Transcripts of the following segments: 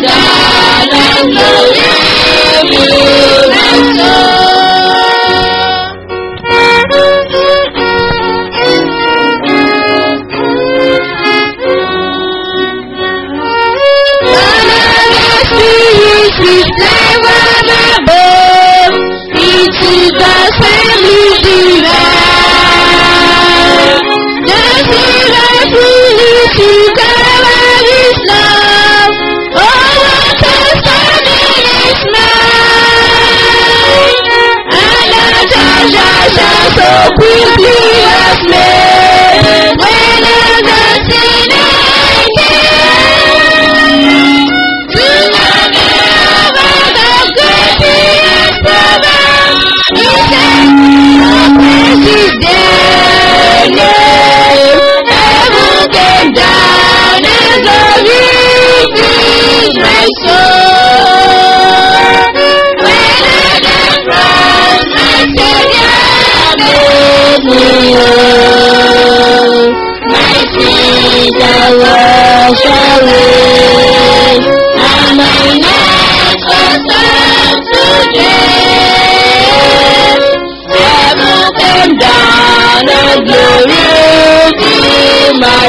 down and glory fill my So quickly has made when I see again. My sins are washed away, and my next was up today. Heaven came down and glory filled my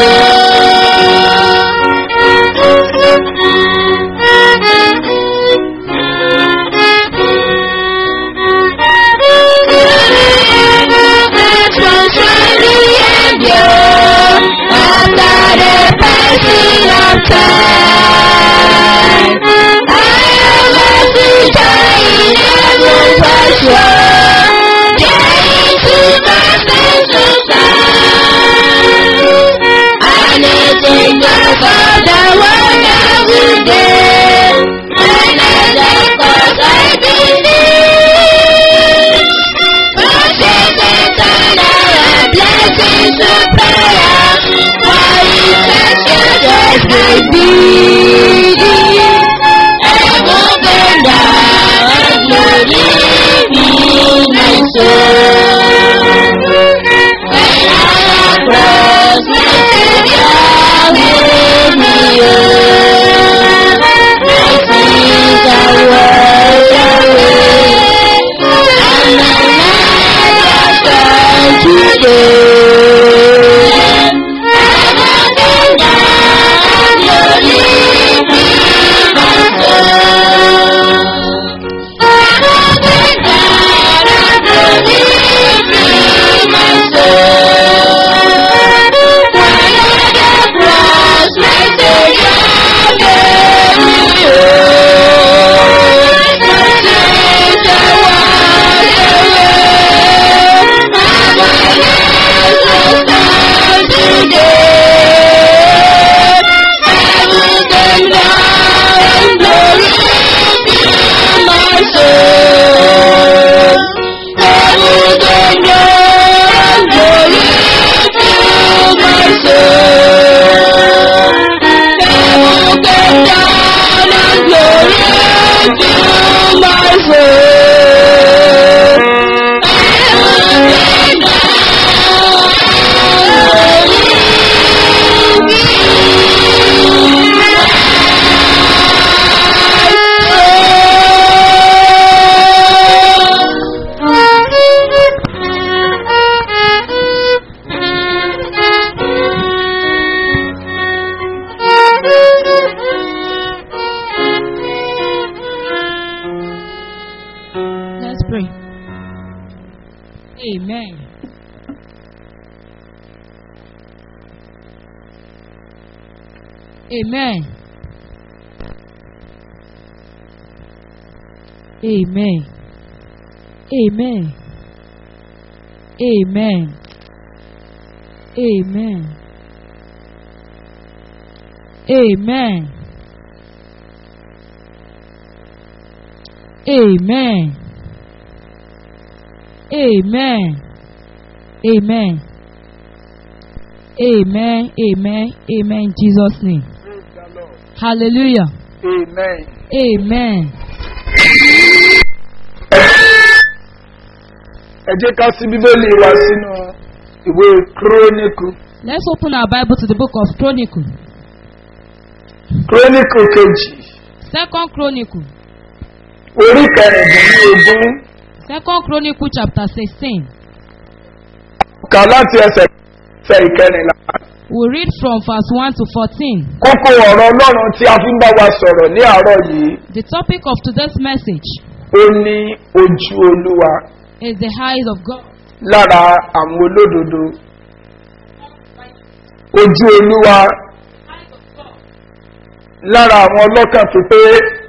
Let's pray. Amen. Amen. Amen. Amen. Amen. Amen. Amen. Amen. Amen. Amen. Amen. Amen. Amen. In Jesus' name. Praise the Lord. Hallelujah. Amen. Amen. Ẹ jẹ́ ká sí Bíbélì wa sínú ìwé Kíróníkù. Let's open our Bible to the book of Chronicle. Kíróníkù kejì Second Chronicle. orí kẹrìndínlógún Second Chronicle chapter sixteen. kà láti ẹsẹ̀ ẹsẹ̀ ìkẹrìnlá. We read from verse one to fourteen. kókó ọ̀rọ̀ ọlọ́run tí a fi ń bá wa sọ̀rọ̀ ní àárọ̀ yìí The topic of today's message ó ní ojú olúwa is the eyes of God. lára àwọn olódodo. ojú olúwa lára àwọn ọlọ́kàn pípé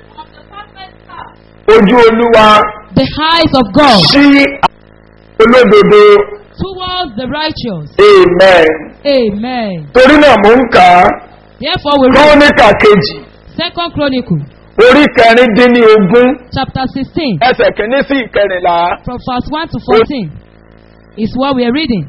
ojú olúwa The eyes of God sí àwọn olódodo towards the righteous. amen. Amen. torí náà mò ń kà á Therefore we read króníkà kejì Second Chronicle orí kẹrìndínlógún chapter sixteen ẹsẹ̀ kìíní sí ìkẹrìnlá. from verse one to fourteen is what we are reading.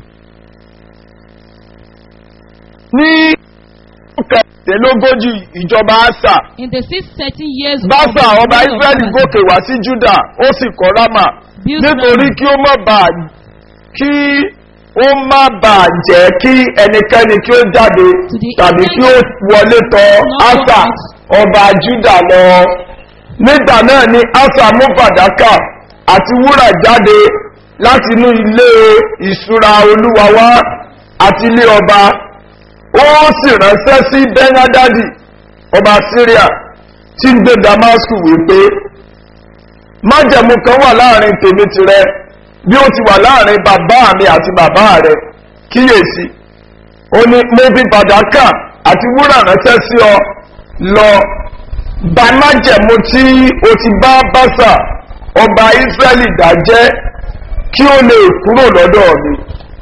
ní kẹrìndínlógójì ìjọba àṣà In the six thirteen years of báṣà the ọba reign of israẹli Asa, gòkè wá sí juda ó sì kọ́ rámà built nítorí Ramah kí ó má bàa kí ó má bàa jẹ́ kí ẹnikẹ́ni kí ó jáde the tàbí kí ó wọlé tọ àṣà ọba juda lọ nígbà náà ni àṣà mú fàdákà àti wúrà jáde láti inú ilé ìṣúra olúwa wá àti ilé ọba ó sì ránṣẹ́ sí bẹ́nádádì ọba syria tí ń gbé damasku wípé májẹ̀mú kan wà láàrin tèmi tirẹ̀ bí ó ti wà láàrin bàbá mi àti bàbá rẹ̀ kíyèsí ó ní mo fi fàdákà àti wúrà ránṣẹ́ sí ọ lọ bá májẹ̀mú tí o ti bá báṣà ọba israẹli dájẹ́ kí ó lè kúrò lọ́dọ̀ mi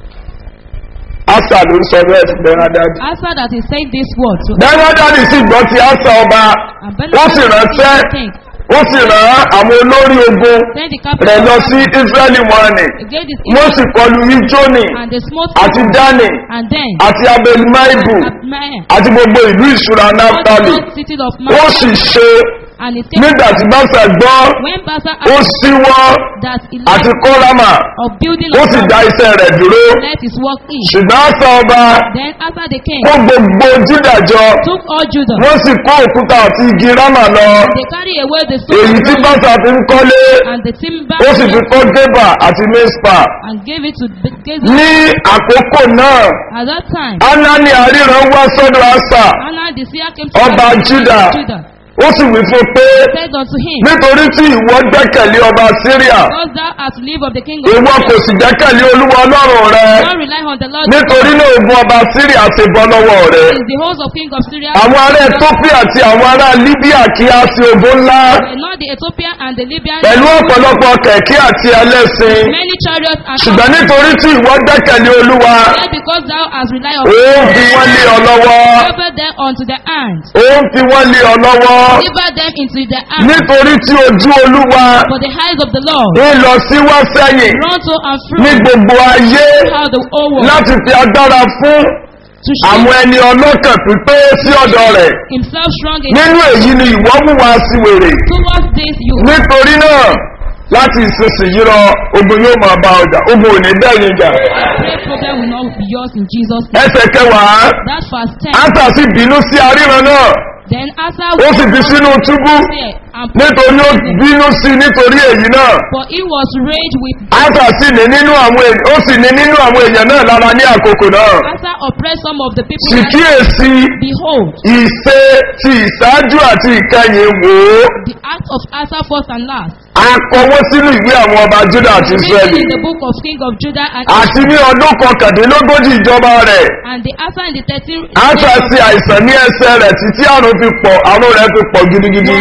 asa ló ń sọ bẹ́ẹ̀ sí bẹ́nádádì Asa that is saying this word to bẹ́nádádì sì gbọ́ ti asa ọba and ó sì ránṣẹ́ king ó sì rán àwọn olórí ogun send the rẹ̀ capital lọ sí israẹli wọn ni against his wọ́n sì kọlu ijoni and they smote àti him dani and then àti abelmaibu at Maya àti gbogbo ìlú ìṣúra all the naftali lost cities of ó Maya sì ṣe and it came nígbà tí báṣà gbọ́ when Basa ó asked síwọ́ that he àti left kórama of building ó of sì dá God, iṣẹ́ rẹ̀ dúró let his work in ṣùgbọ́n àṣà ọba then after the king kó gbogbo jídàjọ took all Judah wọ́n sì kó òkúta àti igi rámà lọ they carry away the èyí stone tí of báṣà fi ń kọ́lé and the timber ó sì fi kọ́ gébà àti mispa and gave it to the Gaza. ní àkókò náà At that time, anani àríran wá sọ́dọ̀ àṣà Anna the seer came to Ọba the king of Judah. Judah, ó sì wí fún pé said unto him, nítorí tí ìwọ gbẹ́kẹ̀lé ọba syria Because thou hast live of the king of ìwọ kò Judah, sì gbẹ́kẹ̀lé olúwa ọlọ́run rẹ not rely on the Lord, nítorí náà ogun ọba syria ti bọ́ lọ́wọ́ rẹ is the host of king of Syria, àwọn ará ethiopia àti àwọn ará libya kí á sí ogun ńlá and not the Ethiopian and the Libyan, pẹ̀lú ọ̀pọ̀lọpọ̀ kẹ̀kẹ́ àti ẹlẹ́sìn many chariots and ṣùgbọ́n nítorí tí ìwọ gbẹ́kẹ̀lé olúwa Yet because thou hast relied on ó ń fi wọ́n lé ọ lọ́wọ́ deliver them unto the hand, ó ń fi wọ́n lé ọ lọ́wọ́ deliver them into the hand, nítorí tí ojú olúwa for the eyes of the Lord, ń lọ sí wá sẹ́yìn run to and ní fro gbogbo ayé throughout the whole world, láti fi agbára fún to show àwọn ẹni ọlọ́kàn pípé sí ọ̀dọ̀ rẹ̀ himself strong in nínú èyí ni ìwọ mú wa sí wèrè towards this you. nítorí náà láti ìsinsìnyí lọ ogun yóò máa bá ọjà ogun ò ní dẹ́yìn jà Great problem will not be yours in Jesus' name. ẹsẹ̀ kẹwàá That verse 10. ásà sì bínú sí aríran náà Then Asa ó sì fi sínú túbú fear and put nítorí ó him in prison. bínú sí nítorí èyí náà For he was raged with ásà sì ní nínú àwọn èèyàn ó sì ní nínú àwọn èèyàn náà lára ní àkókò náà Asa oppressed some of the people. sì that- kíyèsí Behold, ìṣe ti ìṣáájú àti ìkẹyìn wò ó the act of Asa first and last. akọwọ́ sínú ìwé àwọn ọba juda àti Written israeli in the book of King of Judah and àti ní ọdún kọkàndínlógójì ìjọba rẹ̀ and the Asa in the 13 asa ṣe àìsàn ní ẹsẹ̀ rẹ̀ títí àrùn fi pọ̀ àrùn rẹ̀ fi pọ̀ gidigidi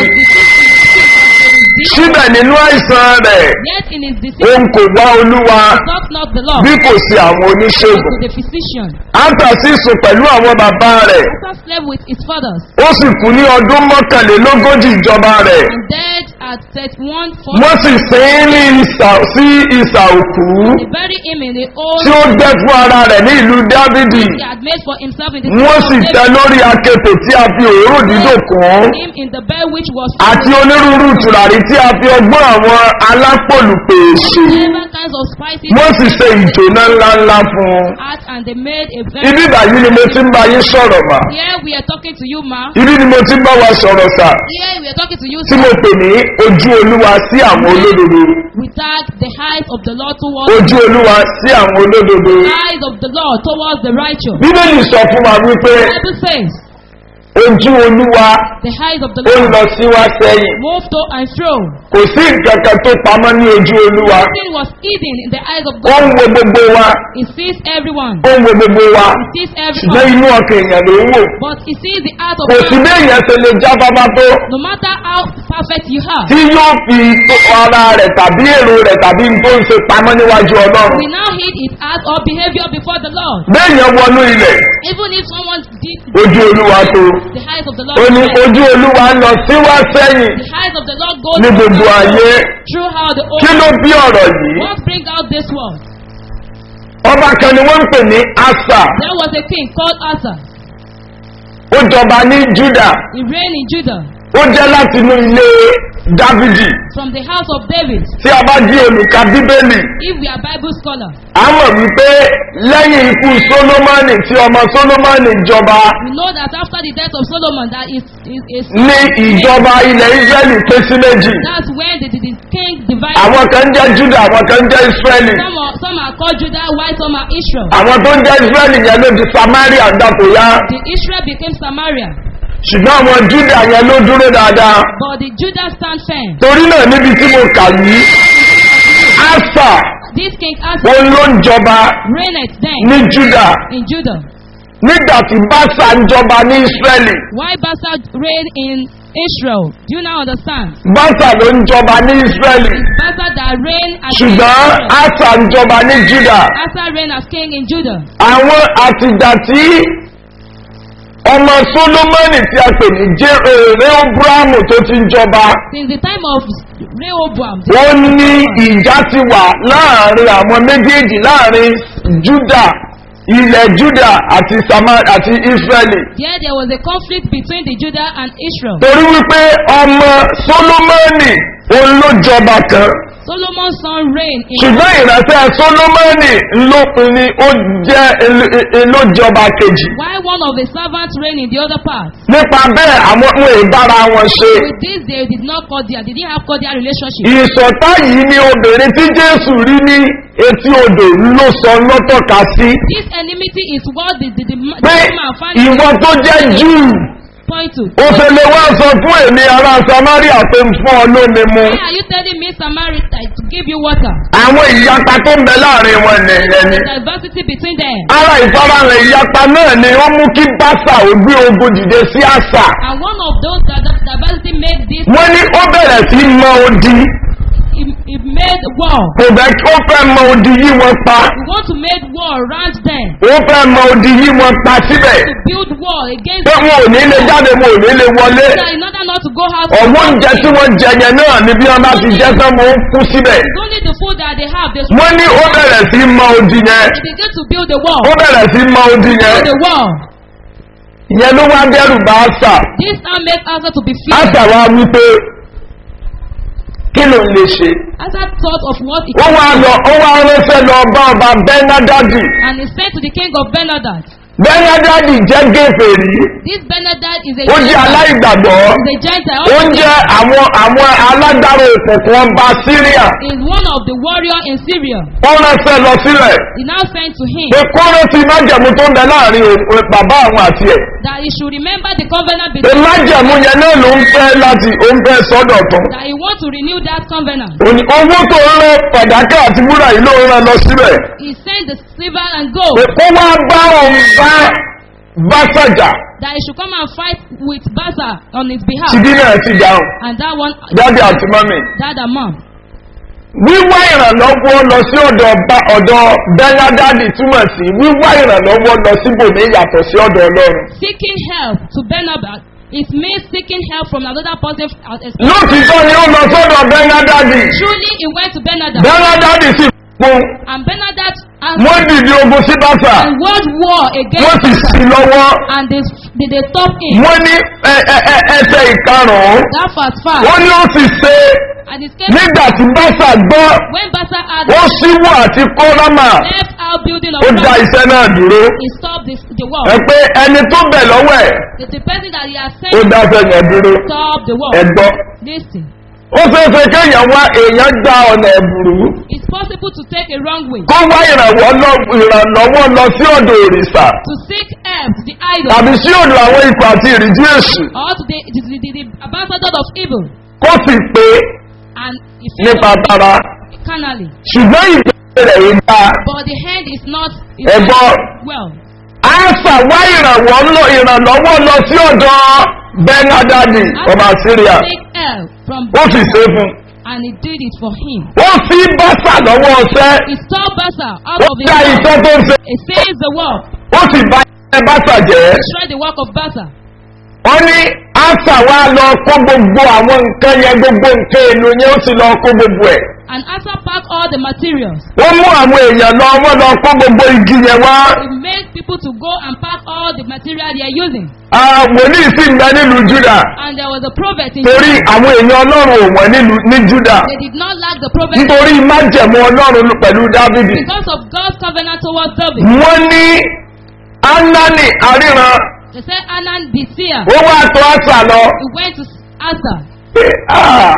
síbẹ̀ nínú àìsàn rẹ̀ Yet in his disease, òun kò wá olúwa sought not the Lord, bí kò sí àwọn but oníṣègùn to the physician. asa sì sùn pẹ̀lú àwọn bàbá rẹ̀ Asa slept with his fathers ó sì kú ní ọdún mọ́kànlélógójì ìjọba rẹ̀ and dead at had set one for wọ́n sì sin ín ní ìsà sí ìsà òkú they bury him in the old tí ó gbẹ́ fún ara rẹ̀ ní ìlú dávidi he had made for himself in the wọ́n sì city tẹ of David. lórí akéte tí a fi òróró dídò kàn him in the bed which was àti onírúurú tùràrí tí a fi ọgbọ́n àwọn alápòlùpè ṣe seven kinds of spices wọ́n sì ṣe ìjòná ńláńlá fún un. at and they made a very ibi ìbàyí ni mo ti ń bá yín sọ̀rọ̀ mà here we are talking to you ma ibi ni mo ti ń bá wa sọ̀rọ̀ sà here we are talking to you tí mo sir pè ní ojú olúwa sí àwọn olódodo we tag the eyes of the Lord towards ojú olúwa sí àwọn olódodo the eyes of the Lord towards the righteous bíbélì sọ fún wa wípé the Bible says ojú olúwa the eyes of the ó ń Lord lọ sí wá sẹ́yìn move to and fro kò sí nǹkan kan tó pamọ́ ní ojú olúwa nothing was hidden in the eyes of ó ń God wo gbogbo wa he sees everyone ó ń wo gbogbo wa he sees ṣùgbọ́n everyone inú ọkàn èèyàn ló ń wò but he sees the heart of kò sí man bí èèyàn ṣe lè já bábá tó no matter how perfect you are tí yóò fi tó ara rẹ̀ tàbí èrò rẹ̀ tàbí n tó ń ṣe pamọ́ níwájú ọlọ́run we now hid his heart or behavior before the Lord béèyàn wọnú ilẹ̀ even if someone did ojú olúwa tó the eyes of the ó Lord ní red. ojú olúwa ń lọ síwá sẹ́yìn the eyes of the Lord go ní gbogbo ayé throughout the kí whole ló bí ọ̀rọ̀ yìí what bring out this world ọba kan ni wọ́n ń pè ní asa there was a king called Asa ó jọba ní juda he reigned in Judah ó jẹ́ láti inú ilé dávidi from the house of David tí a bá jí olùka bíbélì if we are Bible scholar a mọ̀ wípé lẹ́yìn ikú solomoni tí ọmọ solomoni jọba we know that after the death of Solomon that is is is ní ìjọba ilẹ̀ israẹli pé sí méjì that's when the, the, the king divided àwọn kan ń jẹ́ juda àwọn kan ń jẹ́ israẹli some are some are called Judah while some are Israel àwọn tó ń jẹ́ israẹli yẹn ló di samaria dàpọ̀yá the Israel became Samaria ṣùgbọ́n àwọn juda yẹn ló dúró dáadáa but the Judah stand firm torí náà níbi tí mo kà yìí asa this king Asa òun ló ń jọba reigned then ní juda in Judah nígbà tí basa ń jọba ní israẹli why Basa reigned in Israel do you now understand basa ló ń jọba ní israẹli Basa that reigned as king in ṣùgbọ́n Israel asa ń jọba ní juda Asa reigned as king in Judah àwọn àtìgbà tí ọmọ solomoni tí a pè ní rehoboamu tó ti ń jọba since the time of Rehoboam ó ní ìjà ti wà láàrin àwọn méjèèjì láàrin juda ilẹ̀ juda àti sama àti israeli there there was a conflict between the Judah and Israel torí wípé ọmọ solomoni òun ló jọba kan Solomon's son reigned in ṣùgbọ́n ìránṣẹ́ solomoni ńlọpin ni ó jẹ́ ló jọba kejì while one of the servants reigned in the other part nípa bẹ́ẹ̀ àwọn ohun ìbára wọn ṣe with this they did not cordial they didn't have cordial relationship ìsọ̀tá yìí ni obìnrin tí jésù rí ní etí odò ló sọ lọ́tọ̀ka sí this enmity is what the the the, the pé woman found ìwọ tó jẹ́ júù point to ó fẹ́ lè wá sọ fún èmi ará samaria pé ń fún ọ lómi mu why are you telling me Samaritan to give you water àwọn ìyapa tó ń bẹ láàrin wọn nìyẹn ni the diversity between them ara ìfarahàn ìyapa náà ni ó mú kí báṣà ó gbé ogun dìde sí àṣà and one of those that the diversity made this wọ́n ní ó bẹ̀rẹ̀ sí mọ odi it, it made war kò bẹ́ kí ó fẹ́ mọ odi yí wọn pa we want to make war around them ó fẹ́ mọ odi yí wọn pa síbẹ̀ to build war against pé wọn ò ní lè jáde wọn ò ní lè wọlé them in order not to go out ọ̀wọ́ oúnjẹ tí wọ́n jẹ yẹn náà ni bí wọ́n bá ti jẹ́ tán mo ń kú síbẹ̀ it's only the food that they have they wọ́n ní ó bẹ̀rẹ̀ sí mọ odi yẹn they begin to build the wall ó bẹ̀rẹ̀ sí mọ odi yẹn build the wall ìyẹn ló wá dẹ́rù bá àṣà this now make Asa to be feared àṣà wa wípé kí ló ń lè ṣe Asa thought of what he ó wá lọ ó wá ránṣẹ́ lọ bá ọba bẹ́nádádì and he said to the king of Benadad bẹ́nádádì jẹ́ gèfèrí this Benadad is a ó jẹ́ aláìgbàgbọ́ is a Gentile ó ń jẹ́ àwọn àwọn alágbára òkùnkùn ọba síríà is one of the warrior in Syria ó ránṣẹ́ lọ sílẹ̀ he now sent to him pé kóró ti májẹ̀mú tó ń bẹ láàrin òun- bàbá àwọn àti ẹ̀ that he should remember the covenant pé between májẹ̀mú yẹn náà ló ń fẹ́ láti ó ń fẹ́ sọ́dọ̀ tán that he want to renew that covenant òní owó tó ń rán fàdákà àti wúrà yìí ló ń rán lọ síbẹ̀ he sent the silver and pé gold kó wá bá òun bá bá sàjà that he should come and fight with Baza on his behalf tìbí náà ti dáhùn and that one dáàdì àti mọ́mì. that amount wíwá ìrànlọ́wọ́ lọ sí ọ̀dọ̀ ọba ọ̀dọ̀ bẹ́ládádì túmọ̀ sí wíwá ìrànlọ́wọ́ lọ síbòmí yàtọ̀ sí ọ̀dọ̀ ọlọ́run. seeking help to Benadad It means seeking help from another person. as a- lótìtọ́ ni ó lọ sọ́dọ̀ bẹ́ńgádádì Truly, he went to Benadad. bẹ́ńgádádì sì fún And Benadad and, wọ́n dìde ogun sí bàtà and waged war wọ́n against sì sí lọ́wọ́ and they, they, they stopped him. wọ́n ní ẹ- ẹ- ẹ- ẹsẹ̀ ìkarùn-ún That fast five. wọ́n ní ó sì ṣe And it came nígbà tí bàtà gbọ́ when Basa had ó síwọ́ àti kọ́lámà left out building of ó dá Christ, iṣẹ́ náà dúró he stopped this, the war. ẹ pé ẹni tó bẹ̀ lọ́wọ́ ẹ̀ The, the person that he has ó sent dá iṣẹ́ yẹn dúró stopped the war. ẹ gbọ́ Listen. ó ṣeéṣe kéèyàn wá èèyàn gba ọ̀nà ẹ̀bùrú It's possible to take a wrong way. kó wá ìrànwọ́ lọ- ìrànlọ́wọ́ lọ sí ọ̀dọ̀ òrìṣà To seek help to the idol. tàbí sí ọ̀dọ̀ àwọn ikọ̀ àti ìrìjú èṣù or to the, the, the, the, the ambassador of evil. kó sì pé And he nípa failed tara carnally. ṣùgbọ́n ìbéèrè rẹ̀ yìí dá But the hand is not is Ẹ not gbọ́. well. àṣà wá ìrànwọ́ lọ ìrànlọ́wọ́ lọ sí ọ̀dọ̀ bẹ́nádádì ọba syria Take help from ó sì ṣe fún and he did it for him. ó fi bàtà lọ́wọ́ ọṣẹ́ He stole Basa out ó of his dá mouth. iṣẹ́ tó ń ṣe He says the work. ó sì bá ẹ bàtà jẹ́ Destroy the work of Basa. wọ́n ní àṣà wa lọ kó gbogbo àwọn nǹkan yẹn gbogbo nǹkan èlò yẹn ó sì lọ kó gbogbo ẹ̀ And after pack all the materials, wọ́n mú àwọn èèyàn lọ wọ́n lọ kó gbogbo igi yẹn wá he made people to go and pack all the material they are using. Ah, wòlíì sì ń bẹ nílùú júdà And there was a prophet in torí Judah. àwọn èèyàn ọlọ́run ò wọ́n nílùú ní júdà They did not lack the prophet nítorí májẹ̀mú ọlọ́run pẹ̀lú dávidi because of God's covenant towards David. wọ́n ní anani àríran They said Anan the seer. ó wá tó àṣà lọ He went to Asa. pé "Ah,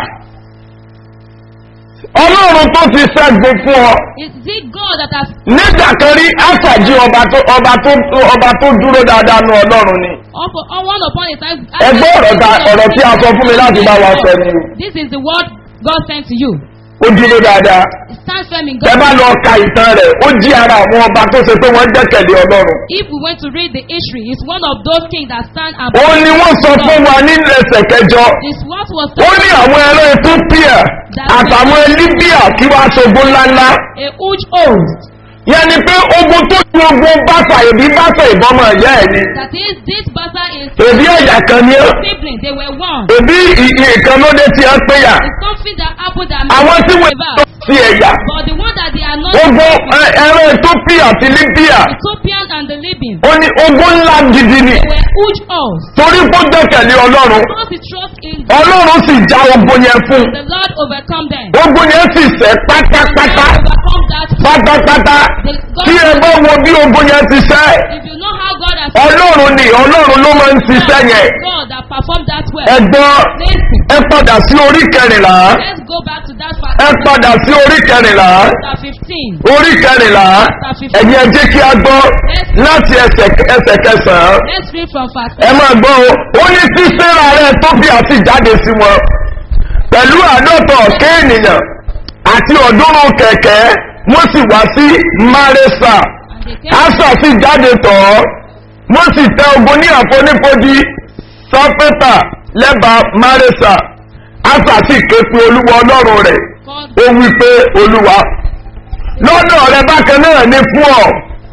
ọlọ́run tó ti ṣẹ́gun fún ọ Is it God that has nígbà kan rí àṣà jí ọba tó ọba tó ọba tó dúró dáadáa nu ọlọ́run ni upon on one upon a time? ẹgbẹ́ ọ̀rọ̀ ta- ọ̀rọ̀ tí a sọ fún mi láti bá wa sọ ni o. This is the word God sent to you. ó dúró dáadáa Stand firm in tẹ God. bá lọ ka ìtàn rẹ̀ ó jí ara àwọn ọba tó ṣe pé wọ́n gbẹ́kẹ̀lé ọlọ́run If we went to read the history, it's one of those kings that stand ó above. ní wọ́n sọ fún wa nílẹ̀ ẹsẹ̀ kẹjọ This what was ó ní àwọn ẹran ethiopia àtàwọn libya kí wàá ṣogun ńláńlá a huge host. yẹn ni pé ogun tó ju ogun bàtà èbí bàtà ìbọmọ ẹ̀yà ẹ̀ ni That is, this Basa is èbí ẹ̀yà kan ni ó sibling. They were one. èbí ìkan ló dé tí ẹ pé yà It's something that happened that àwọn tí wọ́n about. tó sí ẹ̀yà But the one that they are not ogun ẹ- ẹran ethiopia àti libya Ethiopian and the Libyan, ó ní ogun ńlá gidi ni they were huge hosts. torí kó gbẹ́kẹ̀lé ọlọ́run Because he trust in ọlọ́run sì já ogun yẹn fún un the Lord overcome them. ogun yẹn sì sẹ́ The pátápátá Lord overcome that. pátápátá tí ẹ bá wo bí ogun yẹn ti sẹ́ If you know how God has ọlọ́run ni ọlọ́run ló máa ń ṣiṣẹ́ yẹn God that performed that well. ẹgbọ́n Listen, ẹ padà sí orí kẹrìnlá let's go back to that ẹ fact. padà sí orí kẹrìnlá Chapter 15. orí kẹrìnlá ẹ̀yin ẹ jẹ́ kí a gbọ́ láti ẹsẹ̀ ẹsẹ̀ kẹsàn-án Let's read from verse ẹ máa gbọ́ o ó ní tí sẹ́ra rẹ̀ tó fi àti jáde sí wọn pẹ̀lú àádọ́ta ọ̀kẹ́ ènìyàn àti ọ̀dúnrún kẹ̀kẹ́ wọ́n sì wá sí maresa And they came asa sì jáde tọ̀ ọ́ wọ́n sì tẹ ogun ní àfonífojì sápẹ́tà lẹ́bàá maresa asa sì ké pe olúwa ọlọ́run rẹ̀ called ó wí pé olúwa lọ́dọ̀ rẹ bákan náà ní fún ọ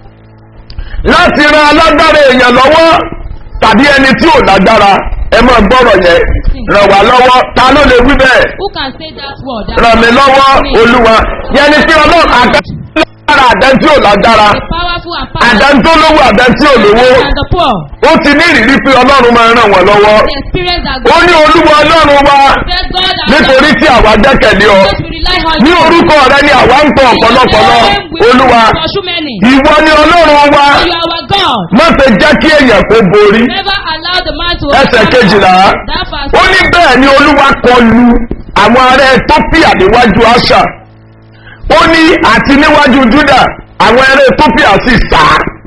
láti ran alágbára èèyàn lọ́wọ́ tàbí ẹni tí ò lágbára ẹ máa gbọ́rọ̀ yẹn ràn wá lọ́wọ́ ta ló lè wí bẹ́ẹ̀ Who can say that word? That ràn mí lọ́wọ́ olúwa yẹn ni pé ọlọ́run àdáńtí àdáńtí ò lágbára The powerful and powerful àdáńtí olówó àdáńtí olówó and the poor. ó ti ní ìrírí pé ọlọ́run máa ràn wọ́n lọ́wọ́ The experience that ó God ní olúwa ọlọ́run wa said God has nítorí tí àwa gbẹ́kẹ̀lé ọ Because we rely on ní you. orúkọ rẹ ni àwa ń pọ̀ ọ̀pọ̀lọpọ̀lọ olúwa Pursue many. ìwọ ni ọlọ́run wa You are our God. má ṣe jẹ́ kí èèyàn kó borí Never allow the man to ẹsẹ̀ kejìlá That fast. ó ní bẹ́ẹ̀ ni olúwa kọlu àwọn ará ethiopia níwájú àṣà ó ní àti níwájú juda àwọn ará ethiopia sì sá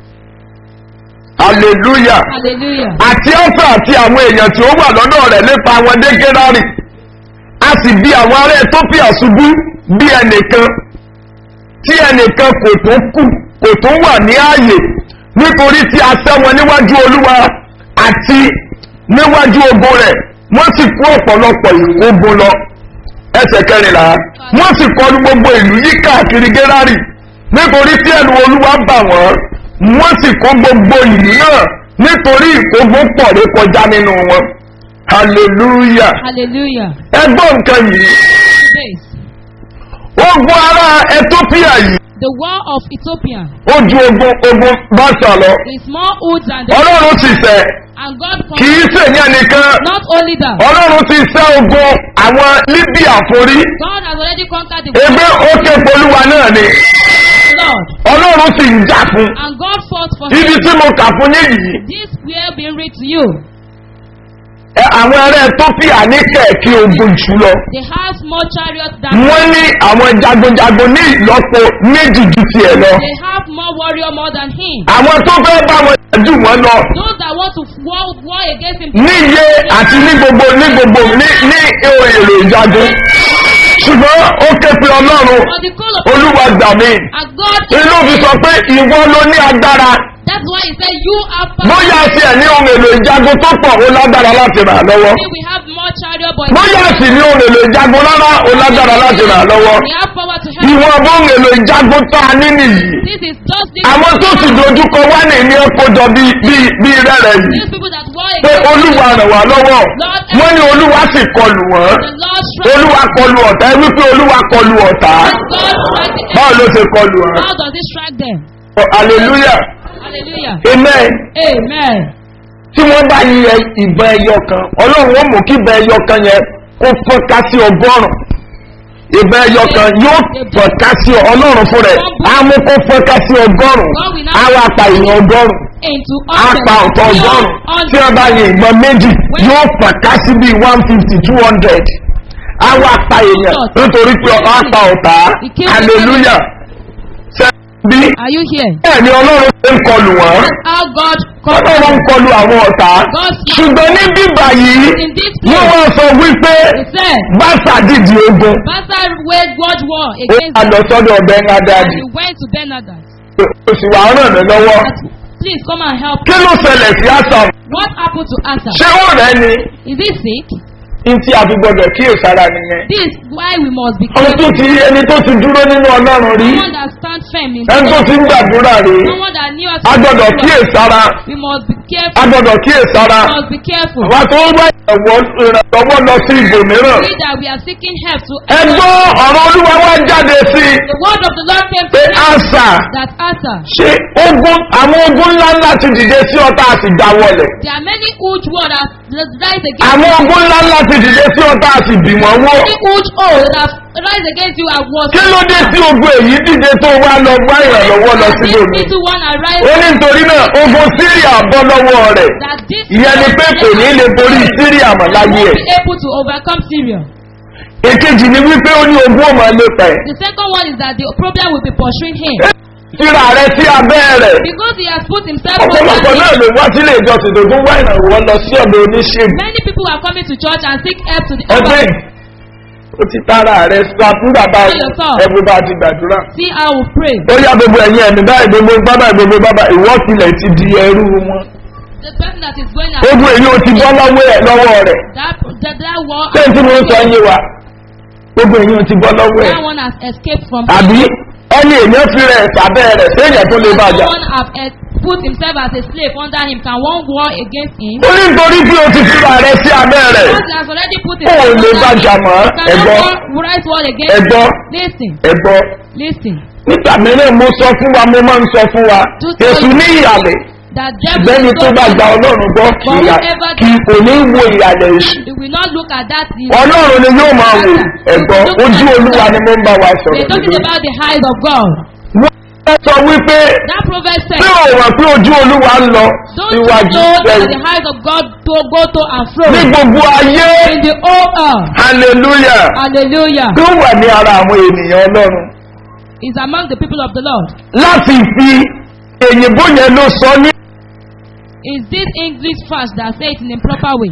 hallelujah Hallelujah. àti àṣà àti àwọn èèyàn tí ó wà lọ́dọ̀ rẹ̀ nípa àwọn dégérárì a sì bí àwọn ará ethiopia ṣubú bí ẹnìkan tí ẹnìkan kò tó kù kò tó wà ní ààyè nítorí tí a sẹ́ wọn níwájú olúwa àti níwájú ogun rẹ̀ wọ́n sì kó ọ̀pọ̀lọpọ̀ ìkógun lọ ẹsẹ̀ kẹrìnlá wọ́n sì kọlu gbogbo ìlú yí káàkiri gérárì nítorí tí ẹnu olúwa bà wọ́n wọ́n sì kó gbogbo ìlú náà nítorí ìkógun pọ̀ ré kọjá nínú wọn hallelujah Hallelujah. ẹgbọ́n nǹkan yìí This. ogun ara ethiopia yìí The war of Ethiopia ó ju ogun ogun bàtà lọ is more old than the ọlọ́run sì sẹ́ and God kì í conquered. sèyàn nìkan Not only that, ọlọ́run ti sẹ́ ogun àwọn libya forí God has already conquered the ebe ó ké polúwa náà ni Lord. ọlọ́run sì ń jà fún And God fought for ibi him. tí mo kà fún yín yìí This will be read to you. ẹ, àwọn ará ethiopia ní kẹ̀kẹ́ ogun jù lọ They have more chariots than wọ́n ní àwọn jagunjagun ní ìlọ́po méjì ju tiẹ̀ lọ they have more warrior more than him. àwọn tó fẹ́ bá wọn jù wọ́n lọ Those that want to war, war against him. níye àti ní gbogbo ní gbogbo ní ní èrè ìjagun ṣùgbọ́n ó ké pe ọlọ́run But the call of olúwa gbà mí and God inú fi sọ pé ìwọ ló ní agbára That's why he said you are power. bóyá sí ẹ̀ ní ohun èlò ìjagun tó pọ̀ ó lágbára láti ràn án lọ́wọ́ We have more chariot but bóyá sì ní ohun èlò ìjagun rárá ó lágbára láti ràn án lọ́wọ́ we have power to help. ìwọ̀n bó ohun èlò ìjagun tá a ní nìyí This is just this. àwọn tó sì dojúkọ wá ní ní ẹ̀kọ́jọ bíi bíi bíi rẹ́rẹ́ yìí These people that war pé against olúwa ràn wá lọ́wọ́ wọ́n ní olúwa sì kọlù wọ́n the Lord strike. olúwa kọlù ọ̀tá ẹ wípé olúwa kọlù ọ̀tá God strike the báwo ló ṣe kọlù wọn. How does he strike them? hallelujah Hallelujah. amen Amen. tí wọ́n bá yẹ ìbọn ẹyọ kan ọlọ́run ó mú kí ìbọn ẹyọ kan yẹn kó fọ́nká sí ọgọ́rùn ìbọn ẹyọ kan yóò fọ́nká sí ọlọ́run fún rẹ̀ á mú kó fọ́nká sí ọgọ́rùn á wá pa ìyẹn ọgọ́rùn Into á pa ọ̀tọ̀ ọgọ́rùn tí wọ́n bá yẹ ìbọn méjì yóò fọ́nká sí bíi one fifty two hundred á wá pa èèyàn nítorí pé á pa ọ̀tá hallelujah ṣe bí Are you here? bẹ́ẹ̀ ni ọlọ́run ṣe ń kọlù wọ́n How God ọlọ́run ń conquered kọlù àwọn ọ̀tá ṣùgbọ́n ní bíbà yìí in this wọ́n place. wá sọ wípé He said, bàtà dìdì ogun Bastard waged God war ó against wà lọ sọ́dọ̀ ọ̀bẹ ńlá and dáàdì he went to Benadas. ó sì wà ràn mí lọ́wọ́ Please come and help. kí ló ṣẹlẹ̀ sí àṣà What happened to Asa? ṣé ó rẹ̀ ni Is he sick? ní tí a fi gbọdọ̀ kíyèsára nìyẹn This is why we must be ọmọ tó careful. ti ẹni tó ti dúró nínú ọlọ́run rí Someone that stand firm in ẹni tó ti ń gbàdúrà rí Someone that knew us. a gbọdọ̀ kíyèsára We must be a careful. gbọdọ̀ kíyèsára We must be careful. àwa tó ń wá ìrànwọ́ ìrànlọ́wọ́ lọ sí ibòmíràn See that we are seeking help to ẹgbọ́ ọ̀rọ̀ olúwa wá jáde sí i The word of the Lord came pé to me àṣà that Asa. ṣe ogun àwọn ogun ńlá ńlá ti dìde sí ọ̀tá àti dáwọlẹ̀ There are many huge words that that rise against àwọn ogun ńlá ńlá ti dìde sí ọ̀tá àti bì wọ́n wó Many huge oaths that rise against you at once. kí ló dé sí ogun èyí dìde tó wá lọ wá ìrànlọ́wọ́ lọ This síbò mi little one arise ó ní nítorí náà ogun síríà bọ́ lọ́wọ́ rẹ̀ that this ìyẹn ni pé kò ní lè borí síríà mọ̀ láyé won't ẹ̀ be able to overcome Syria. èkejì ni wípé ó ní ogun ọmọ lépa ẹ̀ The second one is that the problem will be pursuing him síra rẹ̀ sí abẹ́ rẹ̀ because he has put himself ọ̀pọ̀lọpọ̀ under náà it. ló wá sílé ìjọsìn tó tún wá ìrànwọ́ lọ sí ọ̀dọ̀ oníṣègùn Many people are coming to church and seek help to the ẹgbẹ́ other. ó ti tara rẹ̀ sọ fún bàbá ẹgbẹ́ bá ti gbàdúrà See how we pray. ó yá gbogbo ẹ̀yìn ẹ̀mí báyìí gbogbo bábà gbogbo bábà ìwọ́sílẹ̀ ti di ẹrú wọn The person that is going ogun èyí ó ti bọ́ lọ́wọ́ ẹ̀ lọ́wọ́ rẹ̀ that that, that war ṣé tí mo ń sọ yé wa gbogbo èyí ó ti bọ́ lọ́wọ́ ẹ̀ that one has escaped from àbí ẹni èèyàn fi rẹ̀ sábẹ́ rẹ̀ séèyàn tó lè bàjá Someone have eh, put himself as a slave under him. Can one war against him? ó ní nítorí bí o ti fira rẹ̀ sí abẹ́ rẹ̀ Because he has already put ó himself lè under bàjá him. mọ́ Can ẹ̀gbọ́ one right war against ẹ̀gbọ́ him? Listen, ẹ̀gbọ́ listen. nígbà mìíràn mo sọ fún wa mo máa ń sọ fún wa èsù ní ìyàlẹ̀ That devil bẹ́ẹ̀ni is tó so bá gba evil. ọlọ́run gbọ́ kì í yà- kì kò ní wo ìyàlẹ̀ èṣù He will not look at that. He ọlọ́run ni yóò máa wò ẹ̀gbọ́n ojú olúwa ni mo ń bá wa They're sọ̀rọ̀ talking nítorí. about the eyes of God. wọ́n fẹ́ sọ wípé That proverb says, pé ò wà pé ojú olúwa ń lọ Don't you síwájú know that sẹ́yìn the eyes of God to go to and fro ní gbogbo ayé in the whole earth? hallelujah Hallelujah. tó wà ní ara àwọn ènìyàn ọlọ́run Is among the people of the Lord. láti fi èyìnbó yẹn ló sọ ní Is this English fast that say it in a proper way?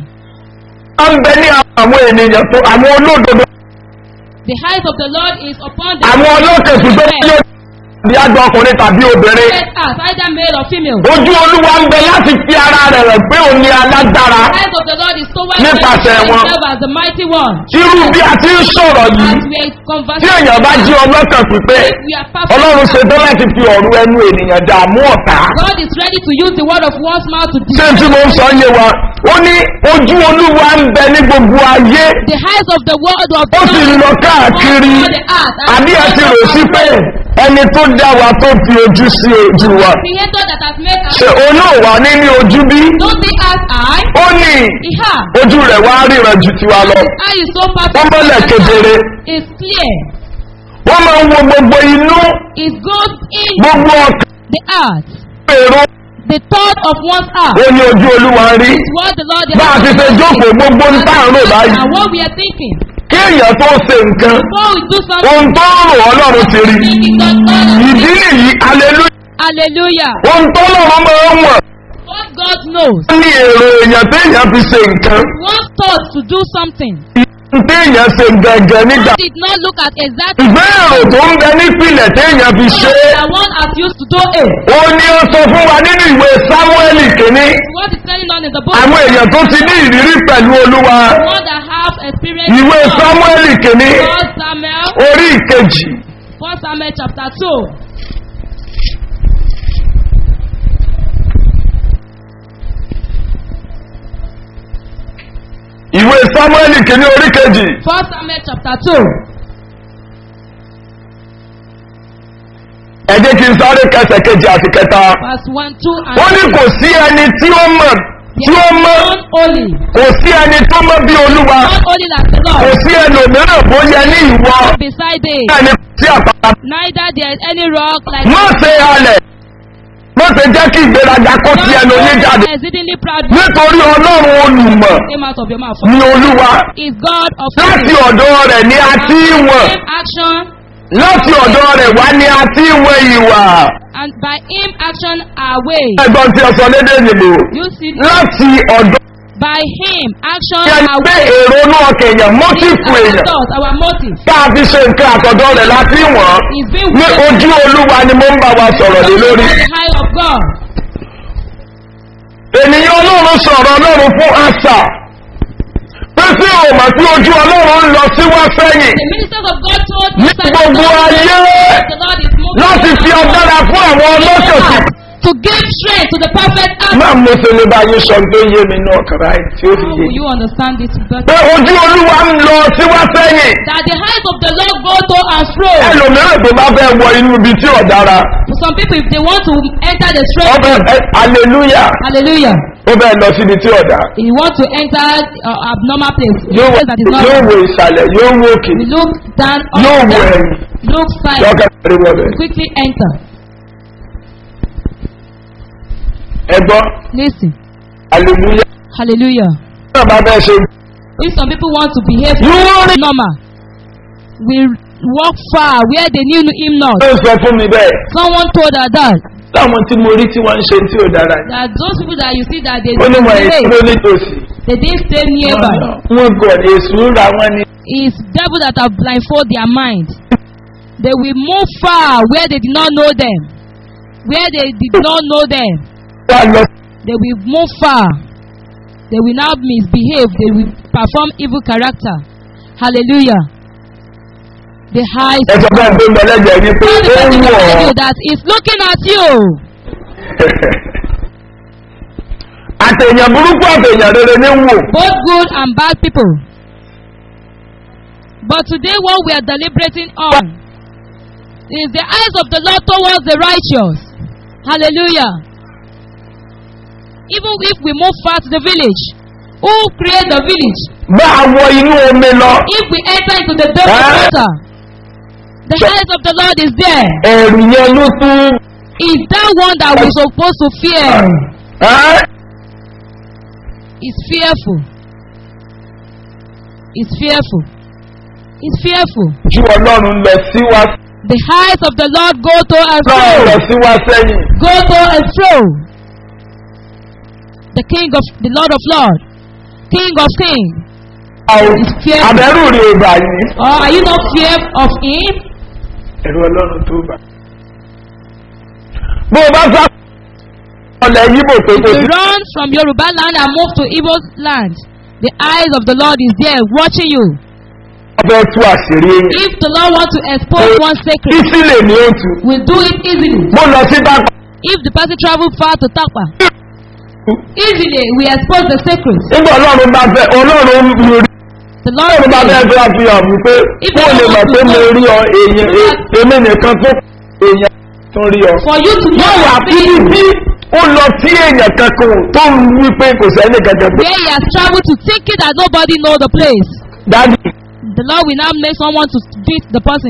à ń bẹ ní àwọn ènìyàn tó àwọn olódodo The eyes of the Lord is upon the àwọn ọlọ́kẹ̀kù tó yẹ bí àgbà ọkùnrin tàbí obìnrin Let us, either male or female. ojú olúwa ń bẹ láti fi ara rẹ̀ rẹ̀ pé òun ni alágbára The eyes of the Lord is so well Nípasẹ̀ wọn. himself as the mighty one. irú bí a ti ń sọ̀rọ̀ yìí As we are tí conversing, èèyàn bá jí ọlọ́kàn pípé we are perfect. ọlọ́run ṣe tán láti fi ọ̀rọ̀ ẹnu ènìyàn dààmú ọ̀tá God is ready to use the word of one's mouth to ṣé tí mo ń sọ yé wa ó ní ojú olúwa ń bẹ ní gbogbo ayé the eyes of the word of ó sì ń lọ káàkiri all the earth. and àbí ẹ ti rò sí pé ẹni tó dá wa tó fi ojú sí ojú wa Creator that has made us. ṣe olóòwà ní ní ojú bí Don't see us eye. ó ní He has. ojú rẹ̀ wá ríran ju tiwa lọ His eye is so perfect. wọ́n mọ́lẹ̀ kedere It's clear. wọ́n máa ń wo gbogbo inú It goes in gbogbo ọkàn the earth. èrò The thought of one's heart. ó ní ojú olúwa rí Is what the Lord bá a ti ṣe jókòó gbogbo ń tààrò báyìí And what we are thinking. kí èèyàn tó ṣe nǹkan Before we do something, ohun tó ń rò ọlọ́run ti rí thinking that God has ìdí nìyí aleluya Hallelujah. ohun tó lọ́run máa ń wọ̀n What God knows. ní èrò èèyàn téèyàn fi ṣe nǹkan One thought to do something. téèyàn ṣe gẹ̀gẹ̀ nígbà One did not look at exactly ìgbé èrò tó ń bẹ nípìnlẹ̀ téèyàn fi ṣe é that one has used to do it. ó ní ó sọ fún wa nínú ìwé sámúẹ́lì kìíní What is going on in the book? àwọn èèyàn tó ti ní ìrírí pẹ̀lú olúwa One that have experience. ìwé sámúẹ́lì kìíní First Samuel. orí ìkejì First Samuel chapter two. ìwé sámúẹ́lì kìíní orí kejì First Samuel chapter two. ẹ jẹ́ kí n sáré kẹsẹ̀ kejì àti kẹta Verse one, two, and wọ́n ní kò sí ẹni tí ó mọ̀ tí ó mọ̀ One holy. kò sí ẹni tó mọ̀ bí olúwa One holy like the kò Lord. sí ẹlòmíràn bó yẹ ní ìwọ Beside it. ẹni tí àpáta Neither there is any rock like má ṣe halẹ̀ má ṣe jẹ́ kí ìgbéraga kó ti ẹnu yín jáde exceedingly proud nítorí ọlọ́run olùmọ̀ came out of your mouth. ni olúwa Is God of láti ọ̀dọ̀ rẹ̀ ni a ti ń wọ̀n him action láti ọ̀dọ̀ rẹ̀ wá ni a ti ń wọ̀n ìwà and by him action are way. ẹgbọ́n tí ọsọ lédè nìbò You see, láti ọ̀dọ̀ by him action yẹn are pé way. èrò inú ọkàn èèyàn mọ́tìfù Our èèyàn thoughts, our motive tá a fi ṣe nǹkan àtọ̀dọ̀ rẹ̀ láti wọ̀n is being ní weighed ojú olúwa ni mo ń bá wa sọ̀rọ̀ lé lórí. by the high of God. ènìyàn ọlọ́run sọ̀rọ̀ ọlọ́run fún àṣà pé sí òmà tí ojú ọlọ́run ń lọ sí wá sẹ́yìn The ministers of God told ní Moses gbogbo ayé the Lord is moving láti fi agbára fún àwọn ọlọ́sẹ̀ sí. to give strength to the perfect act. máa mo ṣe lè bá yín sọ tó yé mi náà kàrá ẹ̀ tí ó fi How yé. will you understand it better? pé ojú olúwa ń lọ sí wá sẹ́yìn That the eyes of the Lord go to and fro. ẹlòmíràn tó bá fẹ́ wọ inú ibi tí ò dára For some people, if they want to enter the straight ọbẹ̀ hallelujah hallelujah, ó bẹ́ẹ̀ lọ síbi tí ò dá. if you want to enter uh, abnormal place, yóò place that is not yóò wo ìsàlẹ̀ yóò wo òkè we look down, up, yóò wo down, ẹ̀yìn look side, lọ́kàn rí wọlé. quickly enter. ẹgbọ́n Listen, hallelujah hallelujah. náà bá bẹ́ẹ̀ ṣe If some people want to behave You want it- normal, we walk far where they knew him not. ó sọ fún mi bẹ́ẹ̀ Someone told her that láwọn tí mo rí tí wọ́n ń ṣe tí ò dára yìí. that those people that you see that they ó ní wọn èyí delay, tó nítòsí. they didn't stay nearby. wọ́n gọ̀ ní èsù ra wọn ni. It's devil that have blindfold their mind. They will move far where they did not know them. Where they did not know them, wọ́n lọ they will move far. They will now misbehave. They will perform evil character. Hallelujah. The high. ẹ sọ fún ẹ pé mọ̀lẹ́jẹ̀ ní pé Tell the ó person ń wọ̀ beside ọ́. you that is looking at you. àtẹ̀yàn burúkú àtẹ̀yàn rere ní wò. both good and bad people. But today, what we are deliberating on is the eyes of the Lord towards the righteous. Hallelujah. Even if we move far to the village, who create the village? bá a wọ inú omi lọ. If we enter into the depth of Ah. water, the eyes of the Lord is there. ẹ̀rù yẹn ló tún. Is that one that we're supposed to fear? ẹ́ Is fearful. Is fearful. Is fearful. ju ọlọ́run lọ sí wá The eyes of the Lord go to and lọ́run lọ fro. sí wá sẹ́yìn. Go to and fro. The King of the Lord of Lords, King of Kings. àwọn fearful. àbẹ̀rù rí ọgbà yìí. Or are you not fear of Him? ẹ̀rù ọlọ́run tó bà. bó o bá sá ọlẹ̀ yíbò pé If kò you sí run from Yoruba land and move to Igbo land, the eyes of the Lord is there watching you. ọbẹ̀ tú àṣírí èèyàn If the Lord wants to expose one secret, títí lè ní òtù we do it easily. mo lọ sí dápọ̀ If the person travel far to Takpa, easily we expose the secret. nígbà ọlọ́run bá fẹ́ ọlọ́run mi rí The Lord ọlọ́run bá fẹ́ says, tó àfihàn mi pé kó o lè mọ̀ pé mo rí ọ èèyàn e- èmi nìkan tó èèyàn tó rí ọ. for you to know yóò wà your bí faith, bí ó lọ sí èèyàn kankan tó ń wí pé kò sẹ́ni kankan pé where he has traveled to thinking that nobody know the place. dájú The Lord will now make someone to beat the person.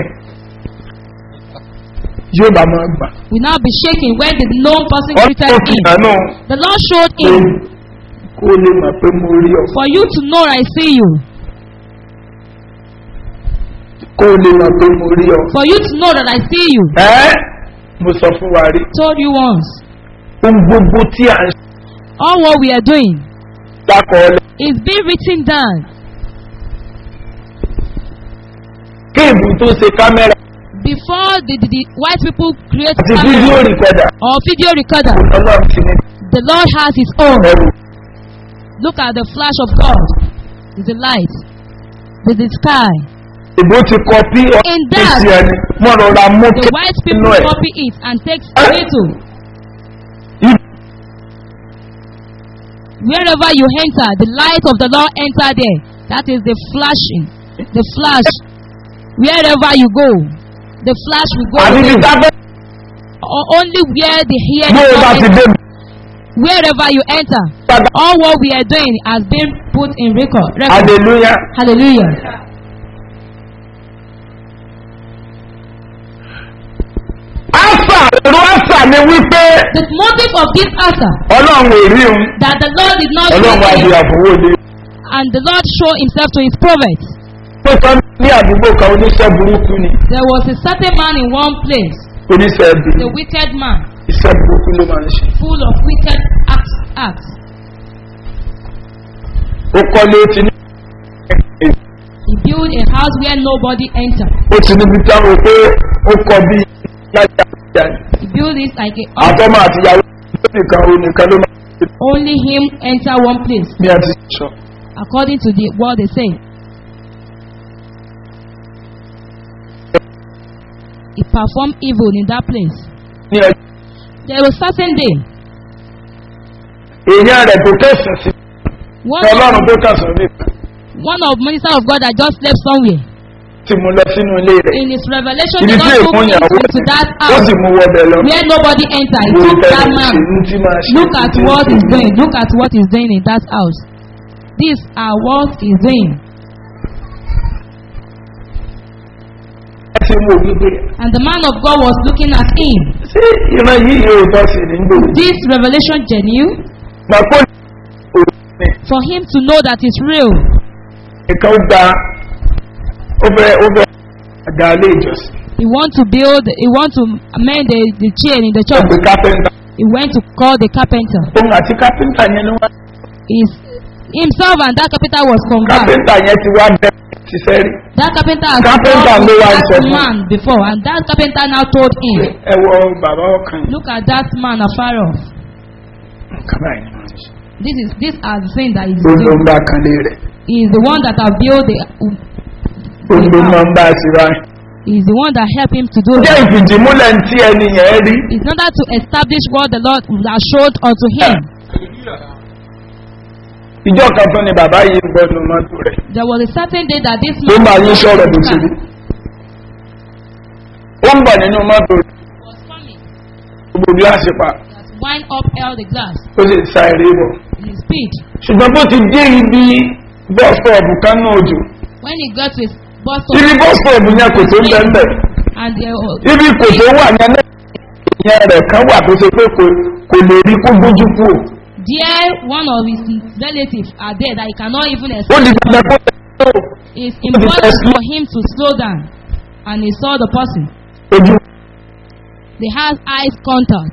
yóò bá máa gbà. Will now be shaking when the known person greeted ọlọ́run fi him. hàn náà The Lord showed pé him kó o lè mọ̀ pé mo rí ọ for you to know I see you, kó o lè mọ̀ pé mo rí ọ. for you to know that I see you. ẹ́ mo sọ fún wa rí Told you once. ohun gbogbo tí à ń All what we are doing ṣàkọọ́lẹ̀ is being written down. kéèbù tó ṣe kámẹ́rà Before the, the, the white people create àti fídíò camera rìkọ́dà or video recorder, ọlọ́run ti ní the Lord has His own. ẹrù Look at the flash of God. There's the light. There's the sky. ìbò ti kọ bí In that, ọ̀sẹ̀ ẹni mo rọra mú The kí white nínú people ẹ̀ copy it and take Eh? little. Ibi- Wherever you enter, the light of the Lord enter there. That is the flashing, the flash. Wherever you go, the flash will go. àti ti there. dábẹ́ Or only where the hear bí o bá ti dé wherever you enter, padà all what we are doing has been put in record. record. hallelujah Hallelujah. àṣà èrò àṣà ni wípé The motive of this answer ọlọ́run ò rí òun that the Lord did not ọlọ́run wá see di him, àfọwọ́lé and the Lord showed himself to his prophet. tó sọ ní àdúgbò kan oníṣẹ́ burúkú ni There was a certain man in one place, oníṣẹ́ ẹbí the wicked man, iṣẹ́ burúkú ló máa ń ṣe full of wicked acts. acts. ó kọ́lé ó ti ní He built a house where nobody entered. ó ti níbi táwọn pé ó kọ bí lájà ìjà He built it like a àtọ́mọ àtìyàwó nìkan ó nìkan ló máa ń ṣe only him enter one place, ní àti sọ according to the what they say. He performed evil in that place. ní ẹjọ́ There was certain day, èèyàn rẹ̀ tó kẹsàn sí one ọlọ́run of, tó kẹsàn ní one of minister of God that just slept somewhere. tí mo lọ sínú ilé rẹ̀ In his revelation, ibi the tí Lord took èèmọ̀ him ìyàwó into that ó house sì mú wọbẹ̀ lọ where nobody entered. He wo took that bẹ́ẹ̀ man. ṣe ní tí máa ṣe Look at tí what tí he's tí. doing. Look at what he's doing in that house. These are what he's doing. ẹ ti mú wípé And the man of God was looking at him. ṣé ìran yìí yóò tọ́ sí ní gbòòrò This revelation genuine gbàgbọ́ ní for him to know that it's real. nǹkan ó gba ó fẹ́ ó fẹ́ àga ilé ìjọsìn He want to build. He want to amend the, the chain in the ó church. pe kápẹ́ńtà He went to call the carpenter. òun àti kápẹ́ńtà yẹn ni wọ́n His, himself and that carpenter was converted. kápẹ́ńtà yẹn ti wá bẹ́ẹ̀ ti sẹ́rí That carpenter has Carpenter talked ló with wá ń sọ that fún. man before, and that carpenter now told him, ẹ wọ bàbá ọkàn yìí "Look at that man afar off. nǹkan báyìí ni wọ́n ń ṣe. This is this are the things that he's ó ló ń doing. bá kan lé rẹ̀ He is the one that have built the. ó ló máa ń bá a sí báyìí. He is the one that helped him to do jẹ́ it. ìfìdímúlẹ̀ tí ẹni yẹn rí It's not that to establish what the Lord has showed unto him. ìjọ kan tó ni bàbá yìí gbọ́dọ̀ mọ́tò rẹ̀ There was a certain day that this ló man ń bá yín sọ̀rọ̀ bó ti rí ó ń bọ̀ nínú mọ́tò rẹ̀ was coming. gbogbo gíláàsì pa He has wind up held the glass ó sì sa eré bọ̀ in his speed. ṣùgbọ́n bó ti dé ibi bọ́sọ̀ọ̀bù kan náà òjò When he got to his bus ibi stop bọ́sọ̀ọ̀bù yẹn kò tó ń bẹ́ẹ̀ bẹ́ẹ̀ and uh, ibi kò tó wà yẹn náà ìyẹn rẹ̀ kan wà tó ṣe pé kò kò lè rí kó gbójú kú o there one of his relatives are there that he cannot even ó escape. di dandan kó tó It's important for him to slow down and he saw the person. ojú They have eyes contact.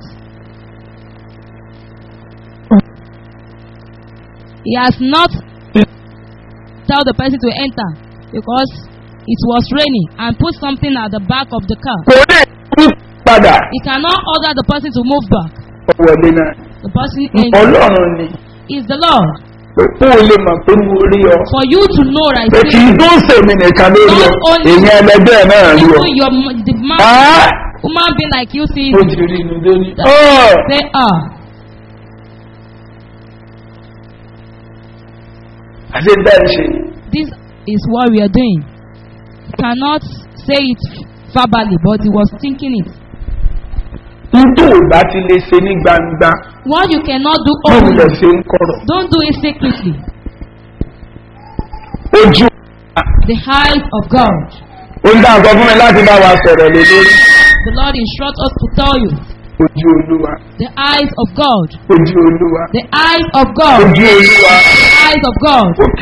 He has not tell the person to enter because it was raining and put something at the back of the car. kò lè rí padà He cannot order the person to move back. wọlé náà The person in ọlọ́run ni is the Lord. pé kó o lè mọ̀ pé mo rí ọ For you to know that pé I kì í see tó sèmi nìkan lórí ọ Not only- èyí ẹlẹgbẹ́ náà rí ọ. even your m- the man, Ẹ́ human being like you see ó it. ti rí inú lórí. Ọ́ Say ah. àti bẹ́ẹ̀ ṣe This is what we are doing. He cannot say it verbally, but he was thinking it. nítorí ò bá ti lè ṣe ní gbangba What you cannot do báwo lè openly, ṣe ń kọ̀rọ̀. don't do it secretly. ojú The eyes of God. ó ń dá nǹkan fún mi láti bá wa sọ̀rọ̀ lé lórí The Lord instructs us to tell you. ojú olúwa The eyes of God. ojú olúwa The eyes of God. ojú olúwa The eyes of God. ok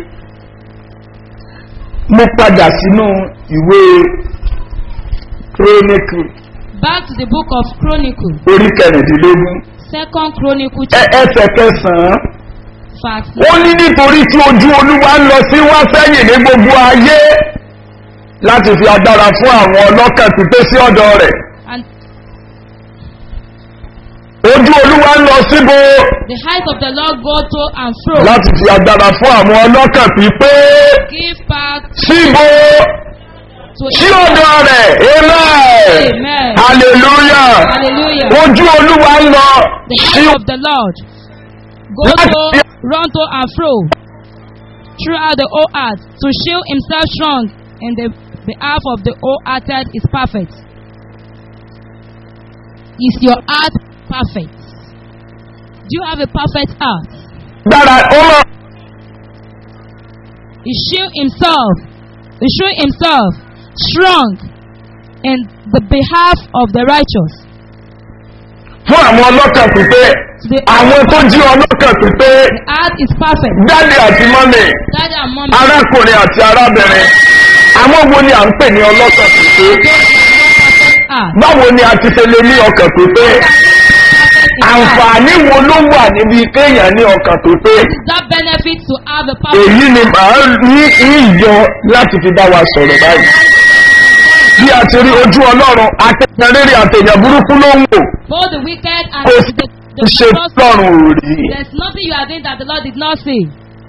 mo padà sínú ìwé chronicle Back to the book of Chronicle. orí kẹrìndínlógún Second Chronicle ẹ- chapter ẹsẹ̀ kẹsàn-án fact. ó ní nítorí tí ojú olúwa ń lọ sí wá sẹ́yìn ní gbogbo ayé láti fi agbára fún àwọn ọlọ́kàn pípé sí ọ̀dọ̀ rẹ̀ And ojú olúwa ń lọ síbo the eyes of the Lord go to and fro. láti fi agbára fún àwọn ọlọ́kàn pípé Give back síbo to sí ọ̀dọ̀ rẹ̀ amen Amen. hallelujah Hallelujah. ojú olúwa ń lọ The sí eyes of the Lord go to, run to and fro throughout the whole earth to show himself strong in the behalf of the wholehearted is perfect. Is your heart perfect? Do you have a perfect heart? gbára ó lọ He show himself, he show himself strong in the behalf of the righteous. fún àwọn ọlọ́kàn pípé The, àwọn tó jí ọlọ́kàn pípé the heart is perfect. dáàdì àti mọ́mì Daddy and mommy. arákùnrin àti arábìnrin àwọn wo ni à ń pè ní ọlọ́kàn pípé Those that have perfect heart. báwo ni a ti ṣe lè ní ọkàn pípé Perfect in heart. àǹfààní wo ló wà níbi kéèyàn ní ọkàn pípé Is that benefit to have a perfect èyí ni màá ní ìyọ láti fi bá wa sọ̀rọ̀ báyìí bí a ti rí ojú ọlọ́run àtẹ̀yàn rere àtẹ̀yàn burúkú ló ń wò both the wicked and kò the, the sí ṣe just? lọ́rùn ò rí There's nothing you are doing that the Lord did not see.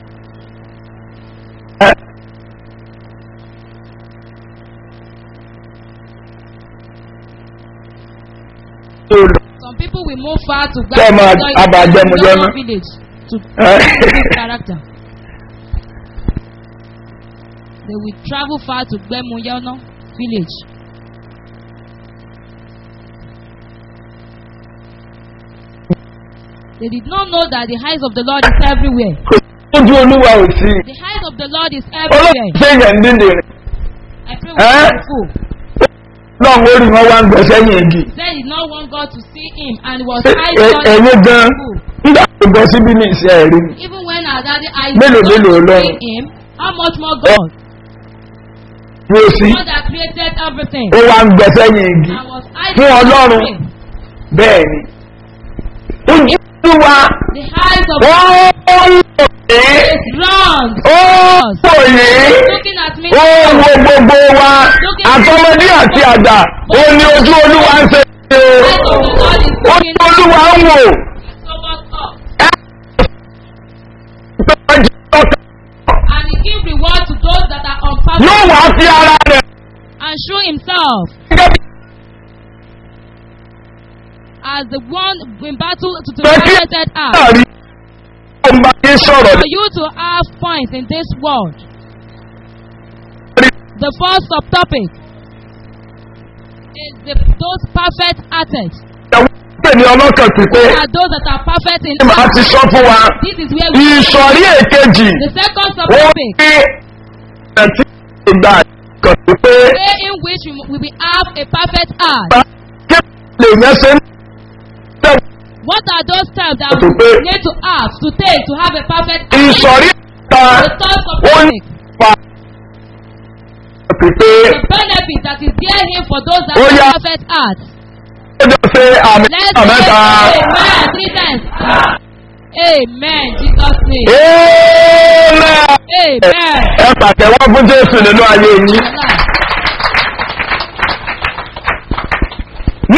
Some people will move far to Tẹ́ ẹ máa abàjẹ́ mu lọ́nà. village to prove character. They will travel far to Gbemuyono village. They did not know that the eyes of the Lord is everywhere. ojú olúwa ò sí The eyes of the Lord is everywhere. olóòtú èèyàn ń dídì rẹ̀ I pray Eh? we are full. lọ́run ó rí wọn wá ń gbẹ sẹ́yìn igi Said he did not want God to see him and was Ẹ- eyes ẹ- God ẹ̀yin gan full. nígbà tó gbọ́ síbí ní ìṣe ẹ̀rí ni Even when our daddy eyes Mélòó, did mélòó not Ọlọ́run? see him, how much more God? bí ó sí God that created everything ó wá ń gbẹ sẹ́yìn igi and was eyes Fún Ọlọ́run. bẹ́ẹ̀ ni ojú olúwa The eyes of ó ń wò yín is round. ó ń wò yín Looking at me. ó ń wo gbogbo wa àtọmọdé àti àgbà ó ní ojú olúwa ń ṣe é Eyes of the Lord is o looking ojú olúwa ń wò so much up. ọkàn And he give reward to those that are on yóò purpose wá sí ara rẹ̀ and show himself gẹ́gẹ́ bí as the one in battle to the Thank you. targeted heart. náà rí ọmọ yín sọ̀rọ̀ For you to have points in this world. The first subtopic is the, those perfect hearted. ìyàwó pè ní ọlọ́kàn pípé Are those that are perfect in ní màá heart. ti sọ fún wa This is where we ìsọ̀rí èkejì The second ó subtopic ní ẹ̀tí ìgbà kan pípé way in which we, we will have a perfect heart. bá kí lè yẹn ṣe ń tẹ̀ What are those steps that To we pay. need to have to take to have a perfect heart? ìsọ̀rí ìgbà The third ó ní subtopic. pa pípé The benefit that is there here for those that Ó have yá. a perfect heart. ó jọ ṣe àmì Let's ìgbà say mẹ́ta. amen three times. Amen. Jesus name. Amen. Amen. ẹ pàtẹ́wọ́ fún jésù nínú ayé yín.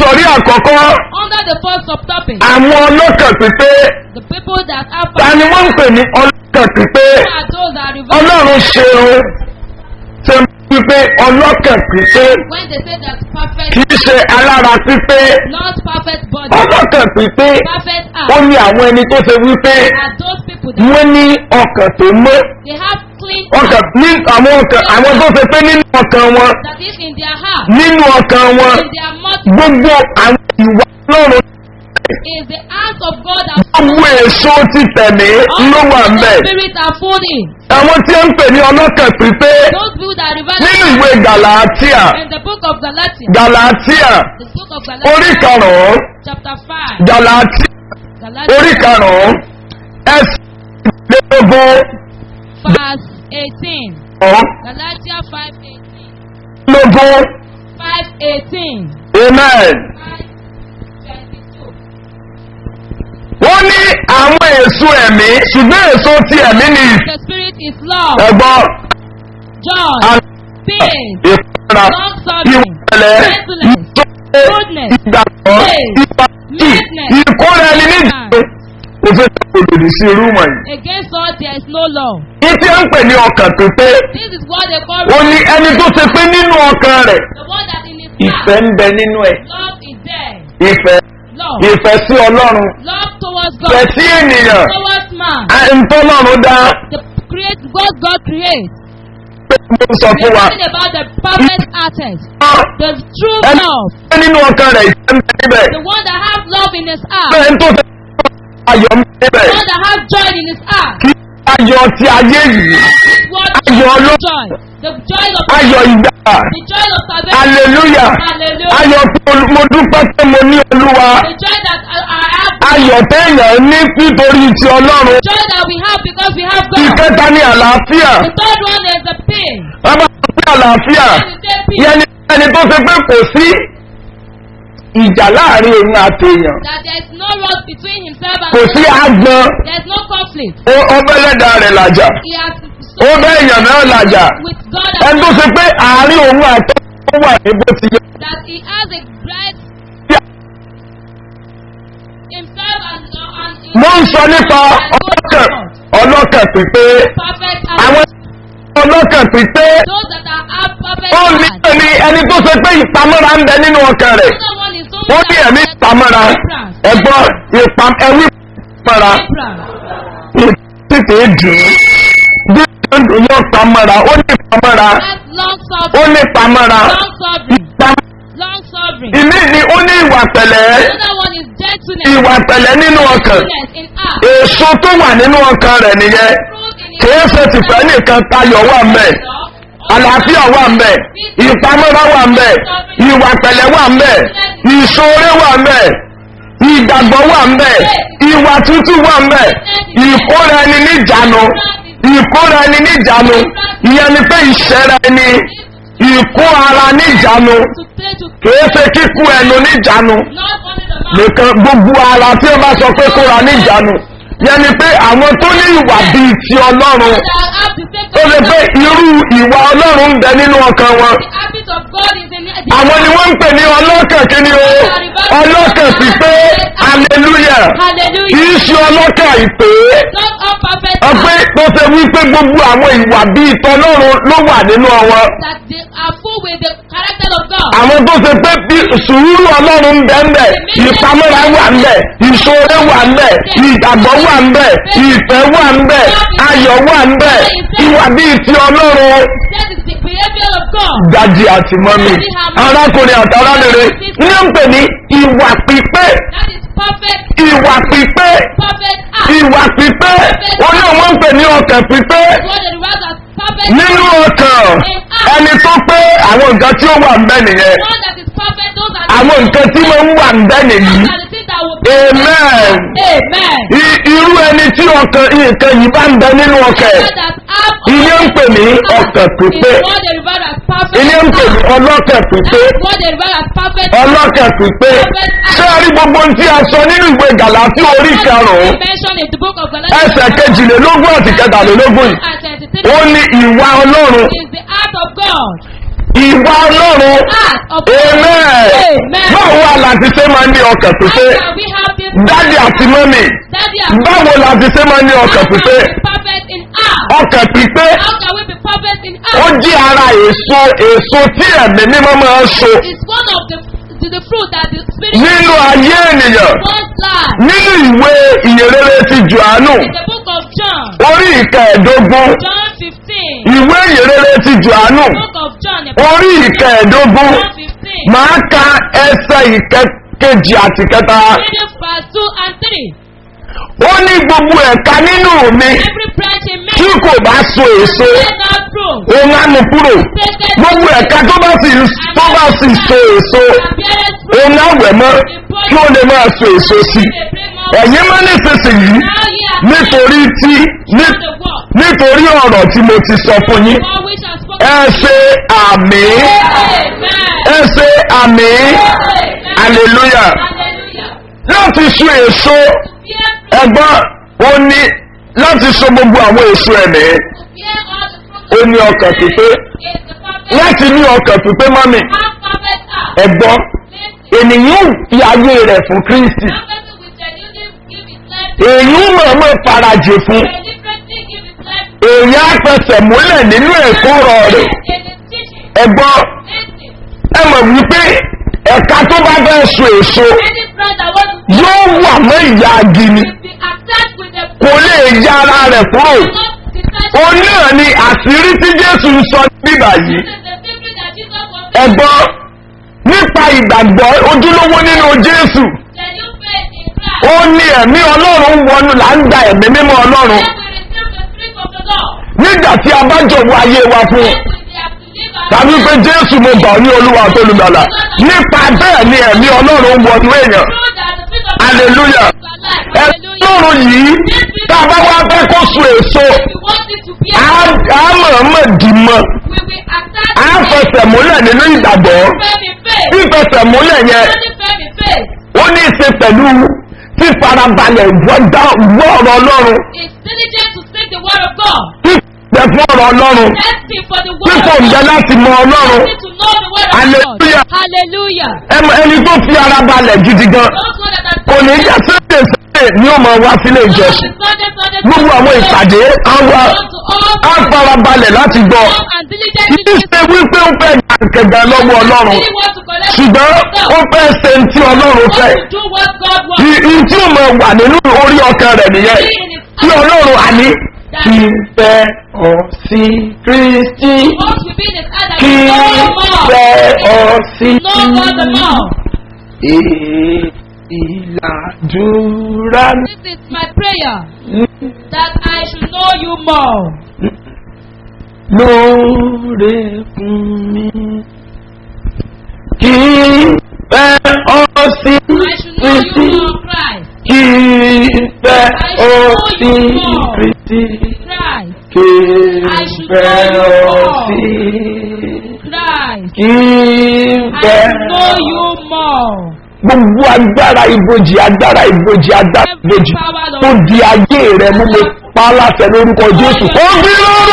àkọ́rí àkọ́kọ́ Under the first subtopic, àwọn ọlọ́kàn pípé the people that have ta ni wọ́n ń pè ní ọlọ́kàn pípé Who are those that reverse ọlọ́run ṣeun ṣe ń pípé ọlọ́kàn pípé when they say that perfect, kì í ṣe alára pípé not perfect body, ọlọ́kàn pípé perfect ó heart, ní àwọn ẹni tó ṣe wípé are those people that wọ́n ní ọkàn tó mọ́ they have clean ọkàn heart ní àwọn ọkàn àwọn tó ṣe pé nínú ọkàn wọn that is in their heart, nínú ọkàn wọn in their mouth gbogbo àwọn ìwà lọ́rùn is the act of God that gbogbo èso ti tẹ̀mí ló wà ń bẹ̀. spirit are fully. àwọn tí ó ń pè ní ọlọ́kàn pípé Those people that reverse nínú ìwé gàlàtíà in the book of Galatians, gàlàtíà the book of orí Galatians, karùn-ún chapter 5, gàlàtíà Galatians orí karùn-ún ẹsẹ̀ lélógún verse 18. ọ̀hún Galatians 5 18. lógún 5 18. amen. 5 22. wọ́n ní àwọn èso ẹ̀mí ṣùgbọ́n èso ti ẹ̀mí ni The spirit is love, ẹ̀gbọ́n joy, peace, ìfúnra long suffering, ìwọ̀lẹ̀ gentleness, ìtọ́lẹ̀ goodness, ìgbàgbọ́ faith, ìpàdé meekness, ìkórè ẹni níjàmbá kò fẹ́ kó lòdì sí irú wọ̀nyí. Against all there is no law. ní tí ó ń pè ní ọkàn pípé This is what they call ó ní ẹni tó ṣe pé nínú ọkàn rẹ̀ the one that in his ìfẹ́ heart, ń bẹ nínú ẹ̀ love is there. ìfẹ́ Love. ìfẹ́ sí ọlọ́run Love towards ìfẹ́ God, sí ènìyàn towards man. ntọ́lọ́run dá The create what God creates. pé mo sọ We fún are wa talking about the perfect artist, the true ẹni love, tó nínú ọkàn rẹ̀ ìfẹ́ ń bẹ níbẹ̀ the one that have love in his heart, bẹ́ẹ̀ ń tó ṣe ayọ̀ ń bẹ níbẹ̀ the one that have joy in his heart. kí ayọ̀ ti ayé yìí What Ayọ̀ Ọlọ́run. joy? The joy of ayọ̀ ìgbà the joy of salvation. hallelujah Hallelujah. ayọ̀ pé olú- mo dúpẹ́ pé mo ní olúwa The joy that I, I have, ayọ̀ téèyàn ní nítorí ti ọlọ́run joy that we have because we have God. ìkẹta ní àlàáfíà The third one is the pain. wọ́n bá sọ pé àlàáfíà When you say peace, yẹn ni ẹni tó ṣe pé kò sí ìjà láàrin òun àti èèyàn that there is no wrong between himself and kò sí àgbọn there is no conflict. ó- ó bẹ́lẹ́dà rẹ̀ làjà He has ó bẹ́ èèyàn náà làjà with God ẹni tó and ṣe pé àárín òun àti ó wà ní bó ti yẹ that he has a bright himself and, uh, and his mo ń sọ nípa ọlọ́kàn ọlọ́kàn pípé perfect àwọn heart. ọlọ́kàn pípé Those that are have perfect ó ní heart. ní ẹni tó ṣe pé ìpamọ́ra ń bẹ nínú ọkàn rẹ̀ Another one is those ó ní that ẹ̀mí have ìpamọ́ra temperance. ẹ̀gbọ́n ìpam ẹ̀wí ìpamọ́ra Temperance. tètè dùn bí ó ń dùn yóò pamọ́ra ó ní ìpamọ́ra Has long ó suffering. ní ìpamọ́ra Long suffering. ìpam Long suffering. ìmí ni ó ní ìwà pẹ̀lẹ́ Another one is gentleness. ìwà pẹ̀lẹ́ nínú ọkàn Gentleness in heart. èso tó wà nínú ọkàn rẹ̀ nìyẹn Fruit in his kìí ṣe tìfẹ́ nìkan tayọ̀ wà mẹ́ àlàáfíà wà mẹ́ ìpamọ́ra wà mẹ́ ìwà pẹ̀lẹ́ wà mẹ́ ìṣòro wà mẹ́ ìgbàgbọ́ wà mẹ́ ìwà tútù wà mẹ́ ìkóra ẹni níjànú ìkóra ẹni níjànú ìyẹn ni pé ìṣẹ́ra ẹni ìkó ara níjànú To play to kìí ṣe kíkú ẹnu níjànú not only the mouth. nìkan gbogbo ara tí ó bá sọ pé kóra níjànú yẹn ni pé àwọn tó ní ìwà bíi ti ọlọ́run That have the same ó lè pé irú ìwà ọlọ́run ń bẹ nínú ọkàn wọn The habit of God is in the àwọn ni wọ́n ń pè ní ọlọ́kàn kíni o ọlọ́kàn pípé hallelujah Hallelujah. kìí ṣe ọlọ́kàn ìpè Not all perfect ọpẹ́ tó ṣe wípé gbogbo àwọn ìwà bíi tọlọ́run ló wà nínú wọn that they are full with the character of God. àwọn tó ṣe pé bí sùúrù ọlọ́run ń bẹ ń bẹ ìpamọ́ra wà ń bẹ ìṣòro wà ń bẹ ìgbàgbọ́ wà ń bẹ ìfẹ́ wà ń bẹ ayọ̀ wà ń bẹ ìwà bíi ti ọlọ́run That is the behavior of God. dadi àti mọ́mí arákùnrin àti arábìnrin ní ń pè ní ìwà pípé That is perfect, ìwà pípé perfect act. ìwà pípé oní àwọn ń pè ní ọkàn pípé What the reverse as perfect nínú ọkàn ẹni tó pé àwọn nǹkan tí ó wà ń bẹ nìyẹn One that is perfect, those are the àwọn nǹkan tí ó ń wà ń bẹ nìyí those are the things that will be. amen Amen. I- irú ẹni tí ọkàn nǹkan yìí bá ń bẹ nínú ọkàn ẹ̀ That that have ilé ń pè ní ọkàn pípé is what the reverse as perfect. ilé ń pè ní ọlọ́kàn pípé That is what the reverse as perfect. ọlọ́kàn pípé ṣé a rí gbogbo ohun tí a sọ nínú ìwé gàláfí orí karùn-ún mentioned in the book of Galatians. ẹsẹ̀ kejìlélógún àti kẹtàlélógún yìí and 23 ó ní ìwà ọlọ́run is the act of God. ìwà ọlọ́run Heart of amen Amen. báwo wà láti ṣe máa ní ọkàn How pípé can we have this dádì àti mọ́mì Daddy and báwo láti ṣe máa ní How ọkàn can we pípé be perfect in heart? ọkàn pípé How can we be perfect in ó heart? jí ara èso èso tí ẹ̀mí mímọ́ máa ń so It's one of the the, the fruit that the spirit nínú ayé ènìyàn wants life. nínú ìwé ìyèrere ti johannu In the book of John, orí ìkẹẹ̀dógún John 15, ìwé ìyèrere ti johannu book of John, the orí ìkẹẹ̀dógún John 15, máa ka ẹsẹ̀ ìkẹkejì àti kẹta reading verse 2 and 3. ó ní gbogbo ẹ̀ka nínú mi Every branch in me tí kò bá so èso bears not fruit. òun á mú kúrò gbogbo ẹ̀ka tó bá sì tó bá sì so èso And beareth fruit. òun á wẹ̀ mọ́ kí ó lè máa so èso sí i They bring more ẹ̀yin mọ́ nísinsìnyí Now ye are nítorí tí ní- the word. nítorí ọ̀rọ̀ tí mo ti sọ fún yín For which has spoken. ẹ ṣe àmì Amen. ẹ ṣe àmì Amen. hallelujah Hallelujah. láti so èso Bear fruit. ẹgbọ́n ó ní láti so gbogbo àwọn èso ẹ̀mí Bear all the fruit. ó ní ọkàn pípé Is the perfect. láti ní ọkàn pípé mọ́mì Have perfect heart. ẹgbọ́n Live ènìyàn fi ayé rẹ̀ fún kristi That person will genuinely give his life to èyí mọ̀ọ́mọ̀ farajì fún deliberately give his life to èyí á fẹsẹ̀ múlẹ̀ nínú ẹ̀kọ́ ọ̀rọ̀ rẹ̀ in his teaching. ẹgbọ́n Listen. ẹ mọ̀ wípé ẹ̀ka tó bá fẹ́ so èso Any friend that wants to yóò wà mọ́ ìyá agini will be attacked with the kò lè ya ara rẹ̀ kúrò not detached. ó náà ni àṣírí tí jésù ń sọ nígbà yìí This is the secret that Jesus was ẹgbọ́n nípa ìgbàgbọ́ ojúlówó nínú jésù genuine faith in Christ. ó ní ẹ̀mí ọlọ́run wọnú là ń gba ẹ̀mí mímọ́ ọlọ́run Then we receive the spirit of the Lord. nígbà tí a bá jọ̀wọ́ ayé wa fún un Then we have to live our tàbí pé jésù mo gbà ọ́ ní olúwa tó lùgbàlà nípa bẹ́ẹ̀ ni ẹ̀mí ọlọ́run wọnú èèyàn Know that the spirit of hallelujah God is alive. ẹ̀mí Hallelujah. ọlọ́run yìí tá a bá wá fẹ́ kó so èso We want it to be á á mọ̀ọ́mọ̀ dì mọ́ we will attack á fẹsẹ̀ múlẹ̀ nínú ìgbàgbọ́ firm in faith. fífẹsẹ̀ múlẹ̀ yẹn Only firm in faith. ó ní í ṣe pẹ̀lú fífarabalẹ̀ gbọ́dá gbọ́ ọ̀rọ̀ ọlọ́run Is diligent to speak the word of God. fífẹ́ fún ọ̀rọ̀ ọlọ́run Testing for the word fífò of ǹjẹ́ God. láti mọ ọlọ́run Testing to know the word of Hallelujah. God. Hallelujah. Ẹm- ẹni tó fi ara balẹ̀ gidi gan Those one that are kò ní jẹ́ sẹ́yìn sẹ́yìn ni ó máa wá sílé ìjọsìn Sunday, Sunday, gbogbo àwọn ìpàdé á wá Come to all á farabalẹ̀ láti gbọ́ come and diligently kì í ṣe wípé ó fẹ́ kẹ̀kẹ́ lọ́wọ́ ọlọ́run really want to collect ṣùgbọ́n ó fẹ́ ṣe ní tí ọlọ́run fẹ́ want to do what God wants. ìyí tí ó máa wà nínú orí ọkàn rẹ̀ nìyẹn tí ọlọ́run àní kì í fẹ́ ọ sí kristi Once we be in his heart that kì we í know him fẹ́ ọ more. sí Know God the more. ìlàdúrà This is my prayer that I should know you more. lóore fún mi kì í fẹ́ ọ sí I should know you kristi more, Christ. kì í fẹ́ ọ sí kristi Christ. kì I í should fẹ́ know you ọ more. sí Christ. kì í I fẹ́ should know you more. gbogbo agbára ibojì agbára ibojì agbára ibojì tó di ayé rẹ mú mi pa á láṣẹ lórúkọ jésù ó bí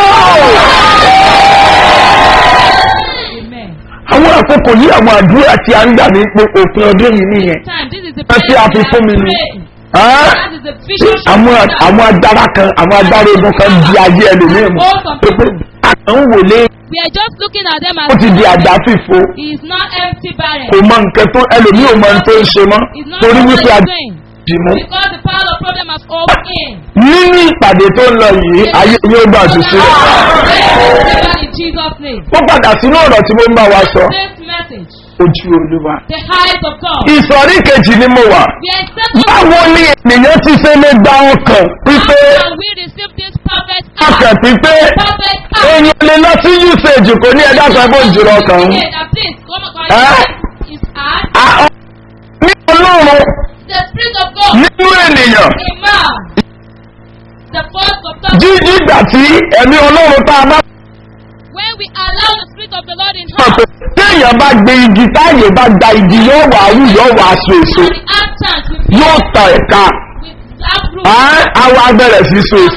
lọ́rọ̀. Amen. àwọn àkókò yìí àwọn àdúrà tí a ń gbà ní pé òpin ọdún yìí nìyẹn. Time. This is the Ẹ ṣe prayer àfi that fún mi I ni. pray. Ẹ́? That is the vision. àwọn àwọn agbára kan àwọn agbára ogun kan di ayé ẹlòmíì mú pé pé àkàn ń wòlé We are just looking at them as ó ti di àgbà fìfo he is not empty barren. kò mọ nǹkan tó ẹlòmíì ò mọ nǹkan tó ń ṣe mọ́ He's not torí what wípé he's a doing. dì mú. Because the power of problem has opened in. nínú ìpàdé tó ń lọ yìí ayé yóò gbà ṣùṣù rẹ̀. Deliver in Jesus' name. ó padà sínú ọ̀rọ̀ tí mo ń bá wa sọ This message, ojú olúwa. the height of God. ìsọ̀rí kejì ni mo wà. We are accepting báwo ni ènìyàn ti ṣe lè gba ọkàn pípé how can we receive this perfect ọkàn heart? pípé Perfect heart. èèyàn lè lọ sí usage kò ní ẹ̀dá sọ pé òjòrò ọkàn ń. Yeah, that please come and Huh? call his heart. À- ọ- ní ọlọ́run The spirit of God. nínú ènìyàn A man. The force of God. jíjí ìgbà tí ẹ̀mí ọlọ́run tá a bá When we allow the spirit of the Lord in mọ̀ us, pé téèyàn bá gbé igi táyè bá gba igi yóò wà áwù yóò wà aṣọ èso and the actions we yóò tàn ẹ̀ka with that group Á- á wá bẹ̀rẹ̀ sí so èso begin to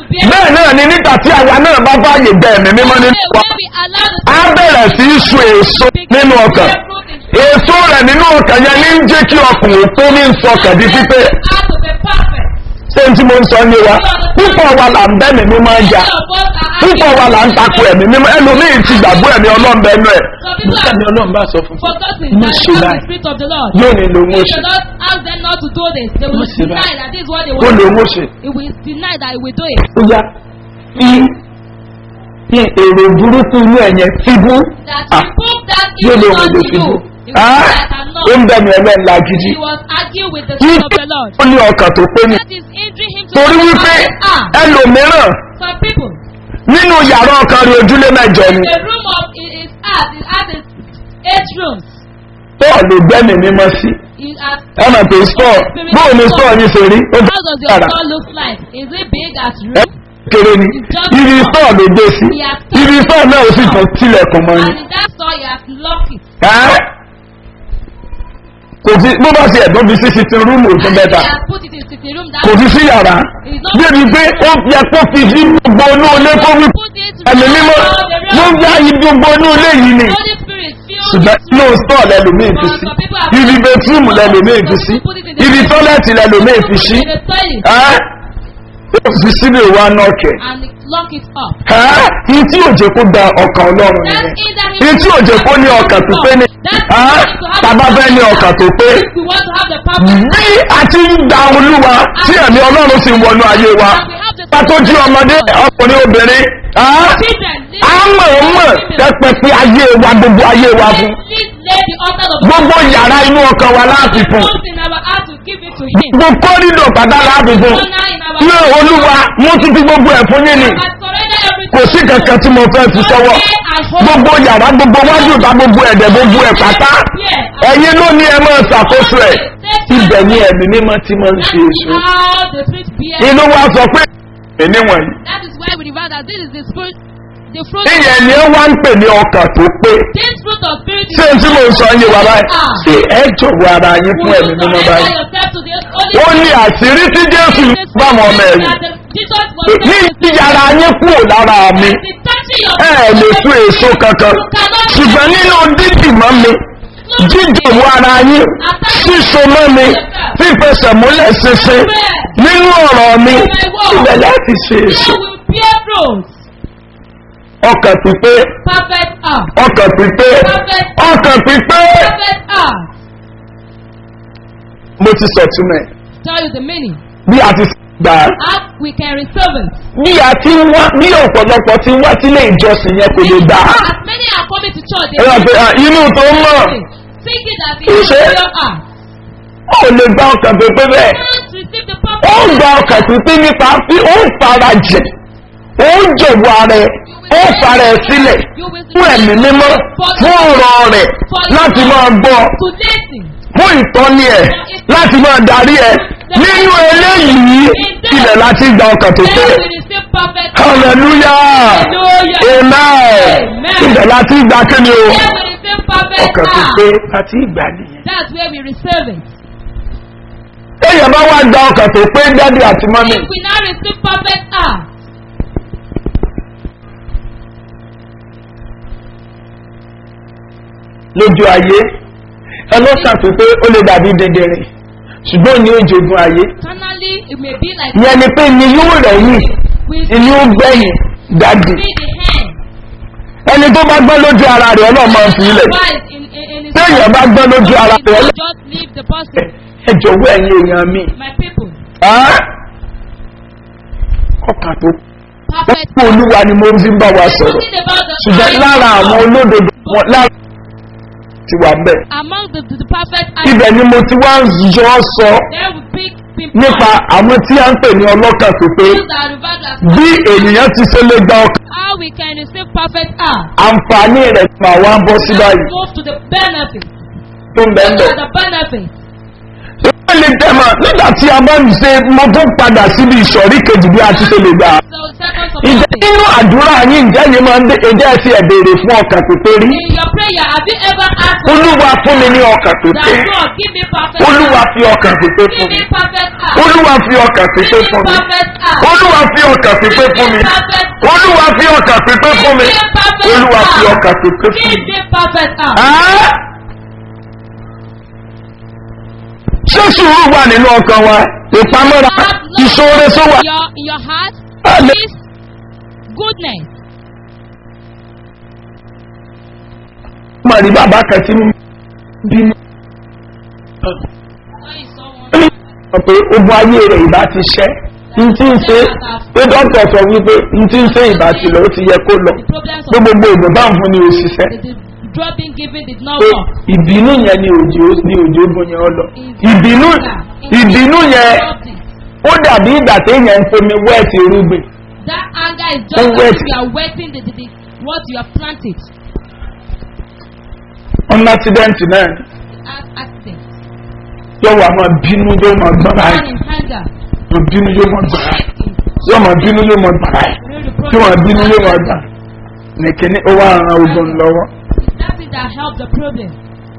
bẹ́ẹ̀ náà ni nígbà tí àwa náà bá báyè gbẹ ẹ̀mí mímọ́ nínú wa When we allow the á bẹ̀rẹ̀ sí í sun èso nínú ọkàn èso rẹ̀ nínú ọkàn yẹn ní ń jẹ́ kí ọkùnrin tó ní ń sọkàn di pípé How to be perfect. ṣé n tí mo ń sọ ní wa púpọ̀ wa là ń bẹ́ẹ̀mí mímọ́ ń jà Some of us are púpọ̀ wa là ń takò ẹ̀mí mímọ́ ẹlòmíì ti gbàgbọ́ ẹ̀mí ọlọ́ọ̀bẹ ẹnu ẹ̀ Some people ẹ̀mí are ọlọ́run bá sọ fún fún forgotten Má that ṣe the báyìí. spirit of the Lord. yóò ní lòun ó If ṣe you don't ask them not to do this, they will Má ṣe deny báyìí. that this is what they ó want. lòun ó ṣe It will deny that it will do it. ó yá fi fi èrò burúkú inú ẹ̀yẹn fíbú That Ah. you prove that yóò it lòun is ò not lè to fíbú you. It was Ah, that I'm not. ó ń bẹ̀mí ẹlẹ́ńlá gidi He was arguing with the kí spirit of the Lord. ó ní ọkàn tó pé ní That is injuring him to torí the wípé Ah, ẹlòmíràn some people. nínú yàrá ọkàn rẹ̀ ojúlé mẹ́jọ ni The room of his his heart, his heart is eight rooms. bọ́ọ̀lù gbẹ́mí mímọ́ sí He has ẹ mọ̀ pé sọ́ọ̀ bóò ni sọ́ọ̀ yìí ṣe rí ó How ti does your yàrá store look like? Is it big as ẹ room? kéré ni ibi sọ́ọ̀ ló gbé sí ibi sọ́ọ̀ náà ó sì tún tilẹ̀kùn mọ́ ni And in that store, he has locked it. ẹ́ kò sí bó bá ṣe ẹ̀dùn bí sí sitin rúùmù tó And bẹ́ta he has put it in sitting room. That kò sí sí yàrá débi pé ó yẹ kó fi sí gbogbo inú ilé kó wí put it ẹ̀mí mímọ́ ló ń yá ibi gbogbo inú ilé yìí ni Holy Spirit filled ṣùgbọ́n it. inú stọ̀ lẹ́lòmíì fi sí ibi bẹtúrùmù lẹ́lòmíì fi sí ibi tọ́lẹ̀tì lẹ́lòmíì fi sí In the toilet ẹ́ ó fi síbi ìwà nọ́ọ̀kẹ́ and lock it up. ẹ́ ní tí òjò kó da ọkàn ọlọ́run That's nìyẹn either he ní tí òjò kó ní ọkàn tó pé ní ẹ́ tàbá fẹ́ ní ọkàn tó pé we want to have the perfect bí a ti ń da olúwa tí ẹ̀mí ọlọ́run sì ń wọnú ayé wa and we have the pátó jí ọmọdé ọkùnrin obìnrin ẹ́ children. á mọ̀ ọ́ mọ̀ tẹ́pẹ́ ayé wa gbogbo ayé wa fún Please lay the altar of gbogbo yàrá inú ọkàn wa láti fún Something in our heart to give it to him. gbogbo kọ́rídọ̀ pàdá láti fún Honor in our ní olúwa mo ti fi gbogbo ẹ̀ fún yín ni I surrender everything. kò sí kankan tí mo fẹ́ fi sọ́wọ́ gbogbo yàrá gbogbo wájú ìta gbogbo ẹ̀dẹ̀ gbogbo ẹ̀ pátá ẹ̀yin ló ní ẹ máa ṣàkóso ẹ̀ ibẹ̀ ni ẹ̀mí mímọ́ ti máa ń ṣe èso How the spirit bears. inú wa sọ pé èmi wọ̀nyí That is why we refer that this is the spirit, the fruit. ìyẹn ni ẹ wá ń pè ní ọkàn tó pé This fruit of spirit is. ṣé n tí mo ń sọ yé wa báyìí ṣé ẹ jọ̀wọ́ ara yín fún Will ẹ̀mí you mímọ́ surrender báyìí yourself to the Holy ó ní àṣírí tí jésù bá wọn ọmọ ẹ̀yìn That the- Jesus was ní ìyára yín kúrò lára mi The touching of ẹ ẹ̀ lè tú èso kankan ṣùgbọ́n nínú dídì mọ́ mi jíjòwó ara yín síso mọ́ mi fífẹsẹ̀ múlẹ̀ ṣinṣin nínú ọ̀rọ̀ mi ibẹ̀ láti ṣe èso You will bear fruit. ọkàn pípé Perfect heart. ọkàn pípé ọkàn pípé Perfect heart. mo ti sọ túmẹ̀ Tell you the meaning. bí a ti gbà á How we can receive it. bí a ti ń wá bí ọ̀pọ̀lọpọ̀ ti ń wá sílé ìjọsìn yẹn kò lè gbà á As many are coming to church, ẹ wá pé à, inú tó ń mọ̀ thinking that Kì í it is ṣe. your heart. ó lè gba ọkàn pípé bẹ́ẹ̀ Can't receive the ó perfect gba ọkàn pípé nípa bí ó fara jẹ ó jọ̀wọ́ ara ẹ̀ ó fara ẹ̀ sílẹ̀ fún ẹ̀mí mímọ́ fún ọ̀rọ̀ rẹ̀ láti máa gbọ́ to listen. fún ìtọ́ni ẹ̀ láti máa darí ẹ̀ nínú eléyìí ilẹ̀ láti gba ọkàn tó pé Then we receive perfect heart. hallelujah Hallelujah. amen ilẹ̀ láti gba kíni o Then we receive perfect ọkàn tó heart. pé láti ìgbà nìyẹn. That's where we receive it. èèyàn bá wá gba ọkàn tó pé dádì àti mọ́mì If we now receive perfect heart, lójú ayé ẹlọ́kàn tó pé ó lè dàbí dẹdẹrìn ṣùgbọ́n ní òjògùn ayé carnally it may be like ìyẹn ni pé ni yóò rẹ̀yìn we inú gbẹ̀yìn dádì see the hand. ẹni tó bá gbọ́ lójú ara rẹ̀ ọlọ́run máa ń fi ilẹ̀ Advice in, in, in his téèyàn bá gbọ́ lójú ara He rẹ̀ will ọlọ́run just leave the person. ẹ jọ̀wọ́ ẹ̀yin èèyàn mi My people, Á? ọkàn tó perfect. kú olúwa ni mo fi ń bá wa sọ̀rọ̀ Talking about the ṣùgbọ́n eyes lára of àwọn God. olódodo wọn lára ti wà ń bẹ̀ among the, the, the perfect eyes, ibẹ̀ ni mo ti wá ń yọ ọ́ sọ there will be people nípa àwọn tí a ń pè ní ọlọ́kàn tó pé those that are referred as bí ènìyàn ti ṣe lè gba ọkàn how we can receive perfect heart. àǹfààní rẹ̀ mà wá bọ́ sí Let's báyìí move to the benefit. tó ń bẹ́ẹ̀ What bẹ́ẹ̀. are the benefits? ìwé lè tẹ̀mọ̀ nígbà tí a bá ń ṣe mo tún padà síbi ìsọ̀rí kejì bí a ti ṣe lè gbà. So second of ìjẹ́ all, nínú àdúrà yín ǹjẹ́ yín máa ń dé ẹjẹ́ ti ẹ̀ béèrè fún ọkàn pípé rí. in your prayer, have you ever asked for olúwa fún mi ní ọkàn that pípé God give me perfect olúwa heart. fi ọkàn pípé Give fún me mi perfect heart. olúwa fi ọkàn pípé Give me fún mi perfect heart. olúwa fi ọkàn pípé fún mi olúwa fi ọkàn pípé fún mi olúwa fi ọkàn pípé fún Give mi. me perfect heart. Ẹ́? ṣé sùúrù wà nínú ọkàn wa ìpamọ́ra ìṣòro tó wà. Your, in your heart Amen. is goodness. mo rí bàbá kan tí ń bínú When you saw one sọ pé ogun ayé rẹ̀ ìbá ti ṣẹ́ n tí ń ṣe pé dókítà sọ wípé n tí ń ṣe ìbá ti lọ ó ti yẹ kó lọ The problems pé of gbogbo ìgbò bá ń fún ni òṣìṣẹ́ the, the drug being given did not pé work. ìbínú yẹn ni òjò ni òjò ogun yẹn ọ lọ ìbínú ìbínú yẹn ó dàbí ìgbà téèyàn ń fomi wẹ́ẹ̀tì irúgbìn That anger is Oh, just wait. as if you are wetting the, the, the, what you have planted. ọ̀nà accident náà As accident. yóò wà máa bínú yóò máa gbọ́ra Man ẹ̀ in anger. máa bínú yóò máa gbọ́ra ẹ̀ Shaking. yóò máa bínú yóò máa gbọ́ra ẹ̀ Really the yóò máa problem. bínú yóò máa gbà nìkíní ó wà ran ogun lọ́wọ́. That's it that helped the problem.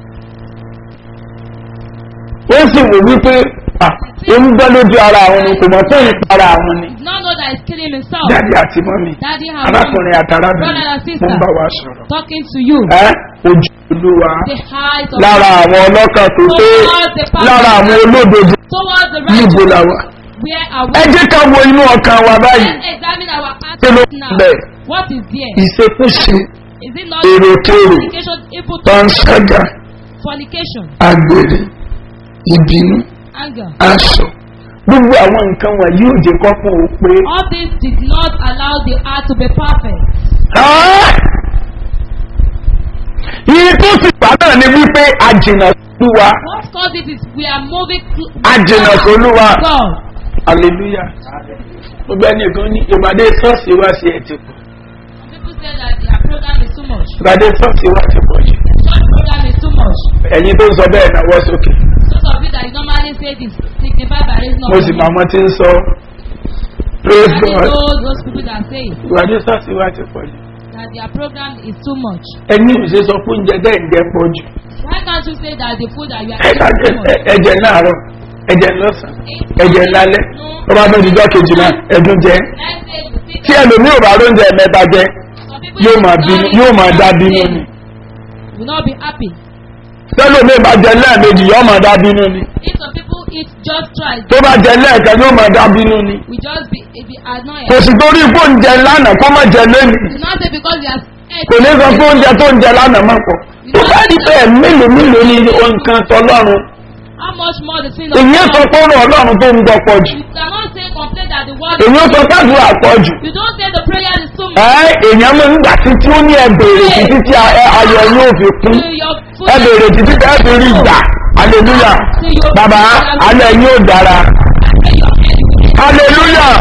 ó sì wò wípé ah ó ń gbọ́ lójú ara àwọn ni kò mọ̀ tó ń pa ara àwọn ni Did not know that he's killing himself. jáde àti mọ́mí Daddy and arákùnrin mommy àtàràbìnrin Brother and mo sister. ń bá wa sọ̀rọ̀. talking to you. ẹ́ ojú olúwa The height of lára àwọn ọlọ́kàn tó pé lára àwọn olódodo towards the níbo righteous. la wà. Where are ẹ we? jẹ́ ká wo inú ọkàn wa báyìí Let's examine our kí ló actions ń now. bẹ̀ What is there? ìṣekúṣe Is it not èròkèrò fornication, evil thoughts, panṣágà fornication, àgbèrè ìbínú anger? aṣọ gbogbo àwọn nǹkan wọ̀nyí ò jẹ́ kọ́kọ́ ò pé. All this did not allow the heart to be perfect. Ah! Iye tó sì pa náà ni wípé àjìnà sólúwa. What caused it is we are moving cl- Àjìnà sólúwa. God. Hallelujah. Gbogbo ẹni kan ní ìpàdé ṣọ́ọ̀ṣì wá sí ẹ̀ ti pọ̀. Some people say that their program is too much. Ìpàdé ṣọ́ọ̀ṣì wá ti pọ̀ jù. Church program is too much. Ẹ̀yin tó ń sọ bẹ́ẹ̀ náwó sókè. Those of you that you normally say this signify by raising up Mo your sì hand. mọ àwọn tí ń sọ. Praise That is God. those, those people that say Ìpàdé ṣọ́ọ̀ṣì wá ti pọ̀ jù. that their program is too much. Ẹni ò ṣe sọ fún oúnjẹ dẹ́ ǹjẹ́ pọ̀ jù. Why can't you say that the food that you are Ẹ̀ka eating is too much? ẹ̀jẹ̀ láàárọ̀, ẹ̀jẹ̀ lọ́sàn-án, ẹ̀jẹ̀ lálẹ́. Ọba tó di jọ́ kejì náà, ẹ̀dùn jẹ́. Let's say you see Tí ẹlòmíì ò bá róúnjẹ mẹ́ta jẹ, some people yóò that máa will bínú not yóò eat máa dá one bínú day ni will not be happy. tẹ́lómi bá jẹ lẹ́ẹ̀mejì yóò máa dá bínú ni If some people eat just twice, tó bá jẹ lẹ́ẹ̀kan yóò máa dá bínú ni we just be, it be annoyed. kò sì torí pé oúnjẹ lánàá kó má jẹ lẹ́nu Do not say because you are kò ní sọ pé oúnjẹ tó ń jẹ lánàá má pọ̀ tó bá di pé mélòó mélòó ni nǹkan tọlọ́run how much more the sin of èyí sọ God. pé ọ̀rọ̀ ọlọ́run tó ń gbọ́ pọ̀ jù You cannot say complain that the word èyí sọ pé àdúrà pọ̀ jù You don't say the prayer is too much. ẹ èèyàn máa ń gbà títí ó ní ẹbèrè títí tí a- ayọ̀ yóò fi kún To your food. ẹbèrè títí tẹ́ fi rí ìgbà hallelujah bàbá alẹ́ yóò dára hallelujah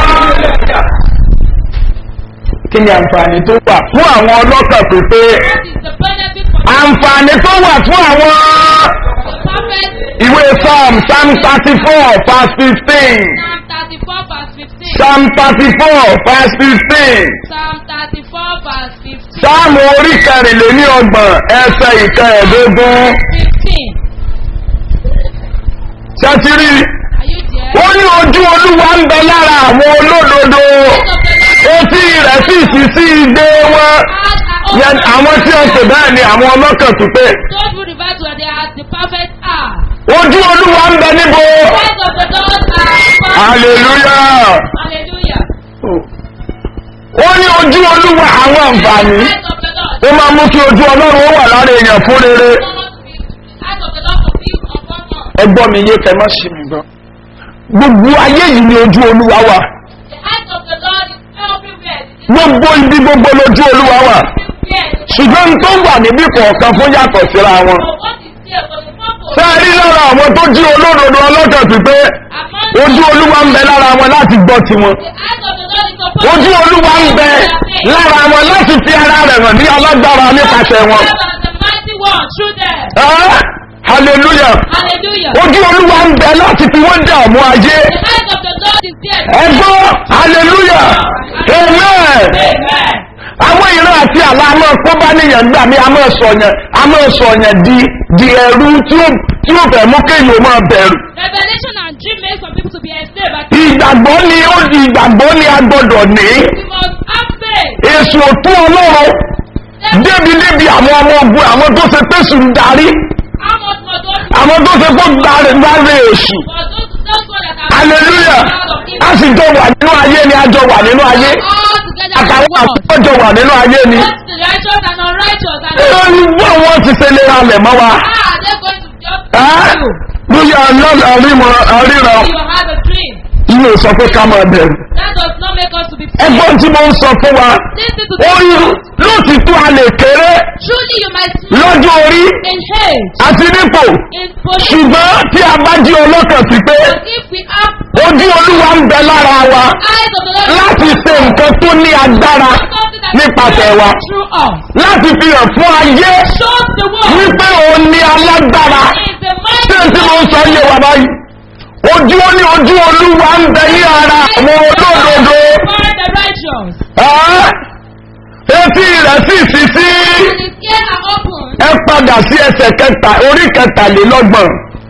kí ni àǹfààní tó wà fún àwọn ọlọ́kàn pípé What is the benefit for àǹfààní tó wà fún àwọn the perfect ìwé psalm psalm thirty four verse fifteen Psalm 34 verse 15. psalm thirty four verse fifteen Psalm 34 verse 15. psalm orí kẹrìnlélí ọgbọ̀n ẹsẹ̀ ìkẹẹ̀ẹ́dógún 15. ṣẹ́tìrì Are you there? ó ní ojú olúwa ń bẹ lára àwọn olódodo etí rẹ̀ sì sí sí igbe wọn Yẹn àwọn tí ó pè bẹ́ẹ̀ ni àwọn ọlọ́kàn pípé Those who refer to they are the perfect are. ojú olúwa ń bẹ níbo Eyes of the Lord are perfect. hallelujah Hallelujah. ó ní ojú olúwa àwọn àǹfààní Eyes of the Lord. ó máa mú kí ojú ọlọ́run ó wà lára èèyàn fún rere Eyes of the Lord will be upon us. ẹgbọ́n mi yé kẹ́ má ṣì mí gbọ́ gbogbo ayé yìí ni ojú olúwa wà The eyes of the Lord is everywhere. gbogbo ibi gbogbo lójú olúwa wà Everywhere. ṣùgbọ́n tó wà níbí kọ̀ọ̀kan fún yàtọ̀ síra wọn So what is there for the purpose? ṣé ẹ rí lára àwọn tó jí olódodo ọlọ́kàn pípé Among ojú olúwa ń bẹ lára wọn láti gbọ́ tiwọn the eyes of the Lord is upon ojú olúwa ń bẹ lára wọn láti fi ara rẹ̀ hàn ní alágbára nípasẹ̀ wọn. the mighty one through them. Ah, hallelujah Hallelujah. ojú olúwa ń bẹ láti fi wọ́n dààmú ayé The eyes of the Lord is there. ẹgbọ́ hallelujah amen Amen. àwọn ìran àti àlá a máa kó bá níyàn gbà mí a máa sọ̀yàn a máa sọ̀yàn di di ẹrú tí ó tí ó fẹ́ mú kéèyàn máa bẹ̀rù. Revelation and dream make some people to be enslaved. But ìgbàgbọ́ ni ó di ìgbàgbọ́ ni a gbọ́dọ̀ ní. we must have faith. èsù òtún ọlọ́run débi débi àwọn ọmọ ogun àwọn tó ṣe pèsè ń darí How much more those àwọn tó ṣe kó gbáre gbáre èsù. for those those ones that are hallelujah out of a evil. sì jọ wà nínú ayé ni a jọ wà nínú ayé All together in the àtàwọn world. àwọn jọ wà nínú ayé ni. Both the righteous and unrighteous. And wọ́n wọ́n ti ṣe lè halẹ̀ mọ́ wa. how are they going to just Ẹ́, you? bóyá ọlọ́run àríran àríran You have a dream. ilé sọ pé ká máa bẹ̀rù. That does not make us to be free. ẹgbọ́n tí mo ń sọ fún wa Listen to ó this. yí lóòtítọ́ a lè kéré Truly you might smile lọ́jọ́ orí in hate, àti nípò in position. ṣùgbọ́n tí a bá jí ọlọ́kàn sí pé But if we have ojú olúwa ń bẹ lára wa eyes of the Lord, láti ṣe nǹkan tó ní agbára something that nípasẹ̀ wa through us. láti fi hàn fún ayé Shows the world wípé òun ní alágbára is the tí mighty n tí mo ń sọ yé wa báyìí ojú ó ní ojú olúwa ń bẹ ní ara àwọn olódodo for the righteous. Ẹ́, etí rẹ̀ sì sí sí And his ears are open. ẹ padà sí ẹsẹ̀ kẹta orí kẹtàlélọ́gbọ̀n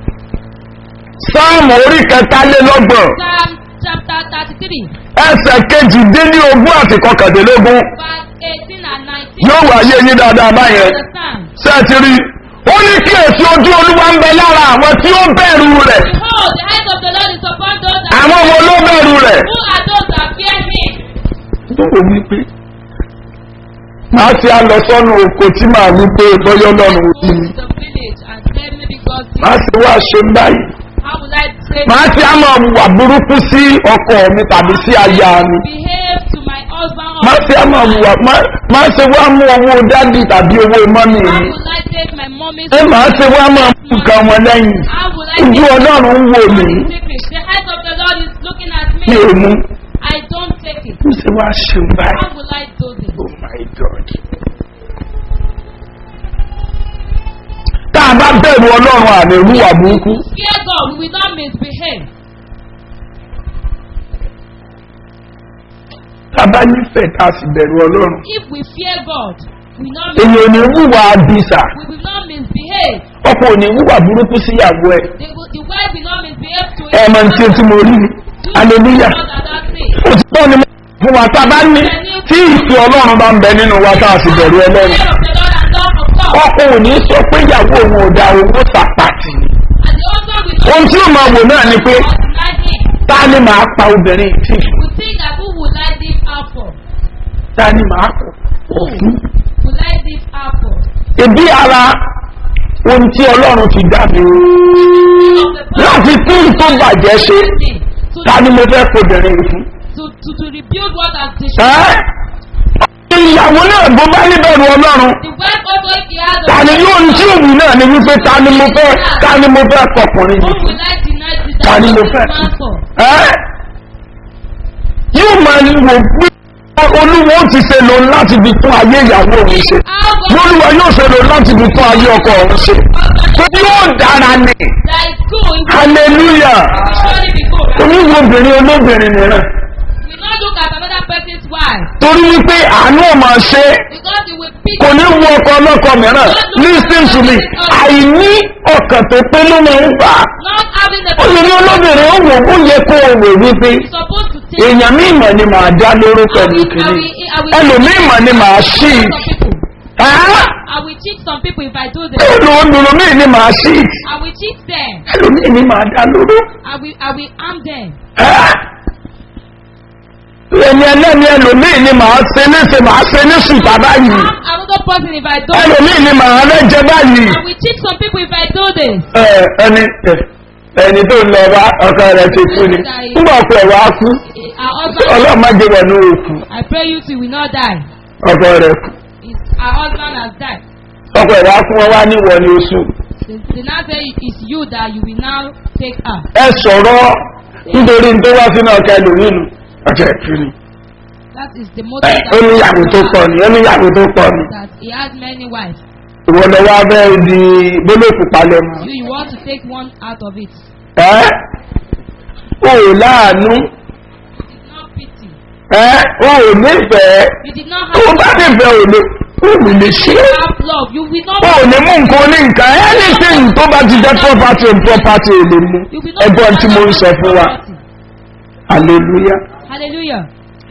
sáàmù orí kẹtàlélọ́gbọ̀n Psalm chapter thirty-three, ẹsẹ̀ kejìdínlógún àti kọkàndínlógún verse eighteen and nineteen. yóò wáyé yín dáadáa báyẹn Understand? sẹ́ẹ̀tì rí ó ní kí èsì ojú olúwa ń bẹ lára àwọn tí ó bẹ̀rù rẹ̀ Behold, the eyes of the Lord is upon those that àwọn wo ló bẹ̀rù rẹ̀. who are those that fear him. ó wí pé màá ti á lọ sọ́nù oko tí màá wí pé bọ́yọ́ lọ́rùn Go òbí mi to the village and tell me because màá sì wá ṣe báyìí how will I say màá ti á máa wà burúkú sí ọkọ mi tàbí sí aya mi behave to my husband or màá ti á máa wà màá ṣe wá mú owó dádì tàbí owó mọ́mì how mi will I take my mommy's ẹ màá ṣe wá máa mú nǹkan wọn lẹ́yìn how will I ojú take ọlọ́run ń wò mí secret? The eyes of the Lord is looking at mi ò me. mú I don't take it. mo ṣe wá ṣe báyìí How will I do this? oh my god. tá a bá bẹ̀rù ọlọ́run àmì ìwúwà burúkú Fear God, we will not misbehave. tá a bá nífẹ̀ẹ́ tá a sì bẹ̀rù ọlọ́run If we fear God, we will not èyí ò ní wúwà àbísà we will not misbehave. ọkọ ò ní wúwà burúkú síyàwó ẹ The, the wife will not misbehave to ẹ mọ tí o ti mo rí ni aleluya Fear ó ti tọ́ ni fún wa tá a bá ní tí ìfẹ́ ọlọ́run bá ń bẹ nínú wa tá a sì bẹ̀rù ọlọ́run of the Lord and love of God. ọkọ ò ní sọ pé ìyàwó òun ò da owó sàpàtì ni And the husband will ohun tí ó máa wò náà ni pé not deny him. ta ni màá pa obìnrin tì We think that who will I live out for? ta ni màá kọ òfin Will I live out for? ebi ara ohun tí ọlọ́run ti dá mi Of the láti tún tó bàjẹ́ ṣe to, ta ni mo fẹ́ kobìnrin yìí fún. to, to, to rebuild what has destroyed. ẹ́ ìyàwó náà bó bá níbẹ̀rù ọlọ́run The wife also if he has ta ni yóò ní tí òwú náà ni wípé ta ni mo fẹ́ ta ni mo fẹ́ kọkùnrin Who yìí fún. will I deny the Ta ni mo fẹ́? man for? ẹ́ yóò máa ní wò pé olúwo ti ṣe lò láti fi tún ayé ìyàwó òun ṣe How God olúwa yóò ṣe lò láti fi tún ayé ọkọ òun ṣe tó yóò dára ní that is good, it will hallelujah surely be good. oníwo obìnrin olóbìnrin mìíràn We will not look at another person's wife torí wípé àánú ò máa ṣe é because he will pick kò ní wo ọkọ ọlọ́kọ mìíràn listen to me àìní ọkàn tó pé ló máa ń fà á not having the obìnrin olóbìnrin ó wò ó yẹ kó o wò wípé He's supposed to take èèyàn mí ìmọ̀ ni màá dá lóró pẹ̀lú kìíní ẹlòmí ìmọ̀ ni màá ṣí some people. ẹ́ I will cheat some people if I do this. ẹlòmí ni màá ṣí I will cheat them. ẹlòmí ni màá dá lóró I will I will harm them. ẹ́ ẹni ẹlẹ́ni ẹlòmí ni màá ṣe léṣe màá ṣe ní ṣùtà báyìí Harm another person if I do this. ẹlòmí ni màá rẹ́jẹ báyìí I will cheat some people if I do this. ẹ ẹni ẹ ẹni tó ń lọ wá ọkọ rẹ ti kú ni nígbà ọkọ ẹ wá kú Our husband, ọlọ́run má jẹ́ wọ̀ ní òkú I pray you two will not die. ọkọ rẹ kú His, our husband has died. ọkọ ẹ wá fún wọn wá níwọ̀ ní oṣù The, the now say it's you that you will now take her. ẹ sọ̀rọ̀ nítorí tó wá sínú ọkọ ẹlòmínú ọkọ ẹ kú ni That is the ẹ motive ó ní yàgò tó pọ̀ ni ó ní yàgò tó pọ̀ ni that he has many wives. ìwọ lọ wá bẹ́ẹ̀ di gbólóòkù palẹ̀ mọ́ You, you want to take one out of it. ẹ ò láàánú It's not pity. ẹ́ wọn ò nífẹ̀ẹ́ You did not tó have bá nífẹ̀ẹ́ ò lè ò ní lè ṣe é have love. You will not ò ní mú nǹkan ní nǹkan anything tó bá ti jẹ́ property and property ò lè mú you will not ẹgbọ́n tí mo ń sọ fún wa hallelujah Hallelujah.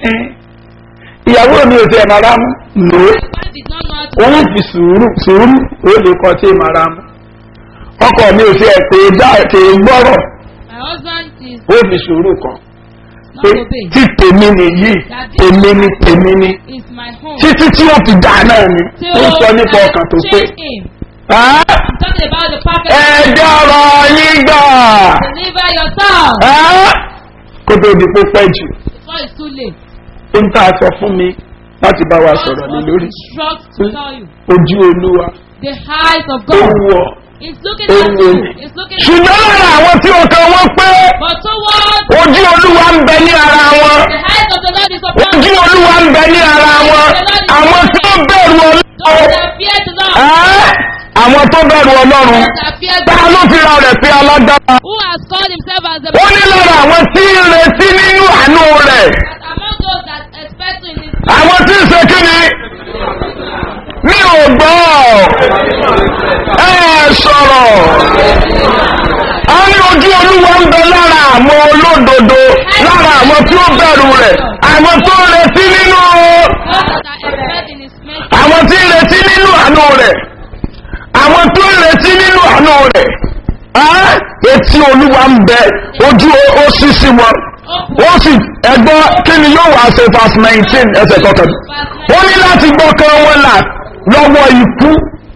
ìyàwó mi ò tiẹ̀ máa rá mú lò ó I did not know how to òun fi sùúrù sùúrù ó lè kọ́ tí máa rá mú ọkọ mi ò tiẹ̀ pé dá ètè gbọ́rọ̀ My husband is ó fi sùúrù kan not pé obey. tí tèmi nìyí tèmi ni tèmi ni Is my home. títí tí ó fi dá náà ni ó sọ nípa ọkàn tó pé change him. Ah, I'm talking about the perfect. ẹ jọ̀rọ̀ yín gbà Deliver yourself Ah, kó tó di pé pẹ́ jù before it's too late. ó ń tà sọ fún mi láti bá wa God sọ̀rọ̀ ní was lórí instructed to tell you. ojú olúwa The eyes of ó God wù ọ́ is looking ó at wù you. ọ́ It's looking at ṣùgbọ́n lára àwọn tí ọkàn wọn pé But towards ojú olúwa ń bẹ ní ara wọn the eyes of the Lord is upon ojú you. olúwa ń bẹ ní ara wọn àwọn tí ó bẹ̀rù Those ọlọ́run that fear the Lord. Ẹ́, àwọn tó bẹ̀rù ọlọ́run Those that fear ta God. ló fi ra rẹ̀ pé alágbára Who has called himself as the ó ní lára àwọn tí ń retí nínú àánú rẹ̀ That among those that expect in his àwọn tí ń ṣe kí ni mi ò gbọ́ ẹ sọ̀rọ̀ a ní ojú olúwa ń bẹ lára àwọn olódodo lára àwọn tí ó bẹ̀rù rẹ̀ àwọn tó ń retí nínú those that expect in his mercy. àwọn tí ń retí nínú àánú rẹ̀ àwọn tó ń retí nínú àánú rẹ̀ Á, etí olúwa ń bẹ ojú ó sí sí wọn ó sì ẹgbọ́ kí ni yóò wá ṣe verse nineteen ẹsẹ̀ kọkànlá ó ní láti gbọ́kàn wọn là lọ́wọ́ ikú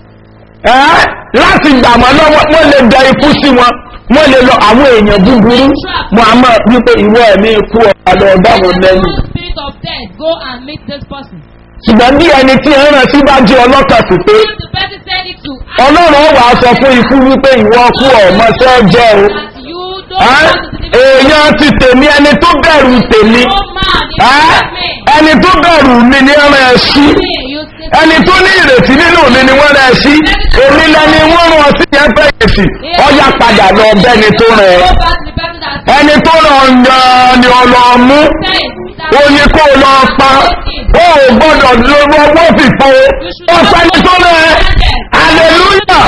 ẹ́ láti gbà wọ́n lọ́wọ́ wọ́n lè da ikú sí wọn wọ́n lè lọ àwọn èèyàn búburú muhammad wípé ìwọ ẹ̀mí ikú ọ̀gá lọ bá wọn lẹ́nu Evil spirit of death, go and meet this person. ṣùgbọ́n bí ẹni tí ń rán sí bá jẹ́ ọlọ́kà sí pé If the person said it to ọlọ́run ó wàá sọ fún ikú wípé ìwọ kú ọ̀mọ́sẹ́ jẹ́ o that you don't Ẹ́, want to deliver èèyàn ti tèmi ẹni tó bẹ̀rù tèmi no man in Ẹ́, me. ẹni tó bẹ̀rù mi ní ẹran ẹ̀ sí Me, you say ẹni tó ní ìrètí nínú mi ni wọ́n rẹ̀ sí èmi lẹni wọ́n rán sí yẹn fẹ́ sí ọjà padà lọ bẹ́ni tó rẹ̀ go back to the person that ẹni tó lọ yan ni ọlọ́mú said ó that ní kó lọ pa ó ò gbọ́dọ̀ lọ́wọ́ wọ́n fìfo ó pẹ́ni tó rẹ̀ hallelujah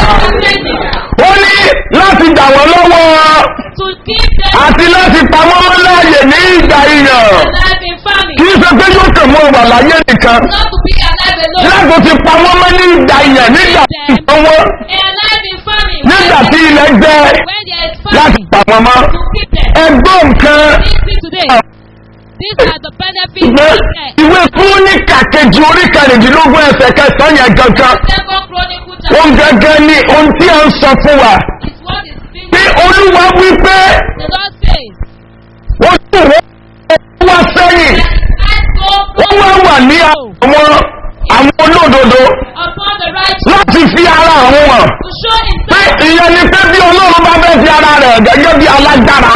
ó ní láti dà wọ́n lọ́wọ́ to keep them àti láti pamọ́ wọn láàyè ní ìgbà ìyàn alive in famine, kì í ṣe pé yóò kàn mọ́ wà láyé nìkan not to be alive alone. láti ti pamọ́ mọ́ ní ìgbà ìyàn nígbà tí ìsanwó Alive in famine. nígbà tí ilẹ̀ jẹ́ When there is láti famine, pamọ́ mọ́ to keep them. ẹgbọ́n nǹkan Listen today. These are the benefits ìwé of death. ìwé kúrónìkà kejì orí kẹrìndínlógún ẹsẹ̀ kẹsàn-án yẹn gangan Second Chronicle ohun chapter gangan ni ohun tí a ń sọ fún wa is what is being bí olúwa wí pé The Lord says, ó sì wọ́n wá sẹ́yìn I go ó wá wà ní àwọn àwọn olódodo upon the righteous láti fi ara àwọn hàn to show pé himself. ìyẹn ni pé bí ọlọ́run bá fẹ́ fi ara rẹ̀ gẹ́gẹ́ bí alágbára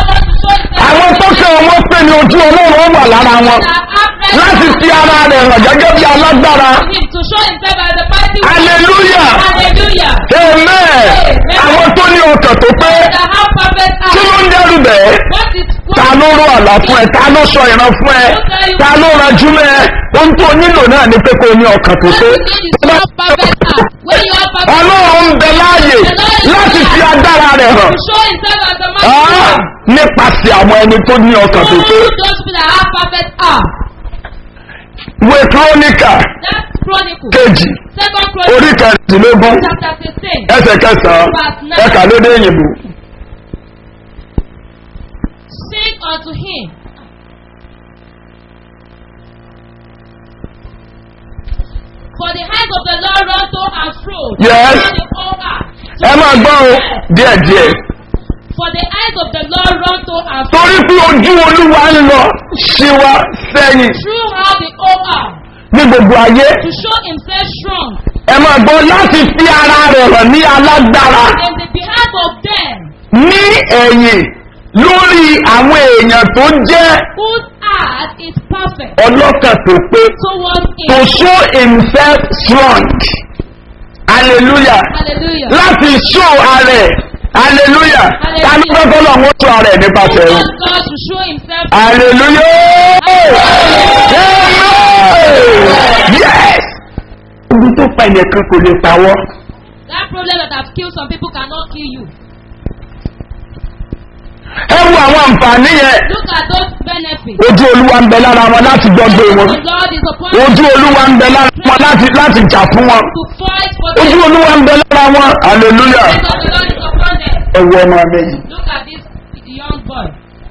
The Lord wants to show himself. àwọn tó kẹ́ wọn pé ní ojú ọlọ́run ó wà lára wọn That have láti fi ara rẹ̀ hàn gẹ́gẹ́ bí alágbára him to show himself as the mighty one. hallelujah Hallelujah. amen àwọn tó ní ọkàn tó pé That have perfect kí ló heart. ń dẹ́rù bẹ́ẹ̀ What is ta what ló rọ àlá fún ẹ ta ló sọ ìran fún ẹ ta ló ranjú mẹ ohun tó nílò náà ni pé kó o ní ọkàn tó pé you need is to have perfect heart. When you have perfect ọlọ́run ń bẹ láàyè láti fi agbára rẹ̀ hàn to show himself as the mighty Ah, one. nípasẹ̀ àwọn ẹni tó ní ọkàn tó pé Those people that have perfect heart. ìwé kírónìkà That's Chronicle. kejì Second orí Chronicle kẹrìndínlógún chapter 16. ẹsẹ̀ kẹsàn-án ẹ̀ka lédè òyìnbó Sing unto him. For the eyes of the Lord run to and fro. Yes. throughout the whole earth. ẹ máa gbọ́ o díẹ̀díẹ̀ For the eyes of the Lord run to and fro. torí pé ojú olúwa ń lọ ṣíwá sẹ́yìn Throughout the whole earth. ní gbogbo ayé To show himself strong. ẹ máa gbọ́ láti fi ara rẹ̀ hàn ní alágbára In the behalf of them ní ẹ̀yìn lórí àwọn èèyàn tó jẹ́ whose heart is perfect ọlọ́kàn tó pé towards to him. show himself strong hallelujah Hallelujah. láti show ara ẹ̀ hallelujah ta ló fẹ́ kọ́ lọ́wọ́ tó ara ẹ̀ nípasẹ̀ You wọn. want God to show himself hallelujah Amen. yes ibi tó pa ẹnìkan kò lè pawọ́ that problem that have killed some people cannot kill you. ẹ wo àwọn àǹfààní yẹn Look at those benefits. ojú olúwa ń bẹ lára wọn láti gbọ́gbé wọn The Lord is upon ojú olúwa ń bẹ lára wọn láti láti jà fún wọn to fight for ojú them. olúwa ń bẹ lára wọn hallelujah The Lord is upon them. ẹ wo ọmọ mi yìí Look at this young boy.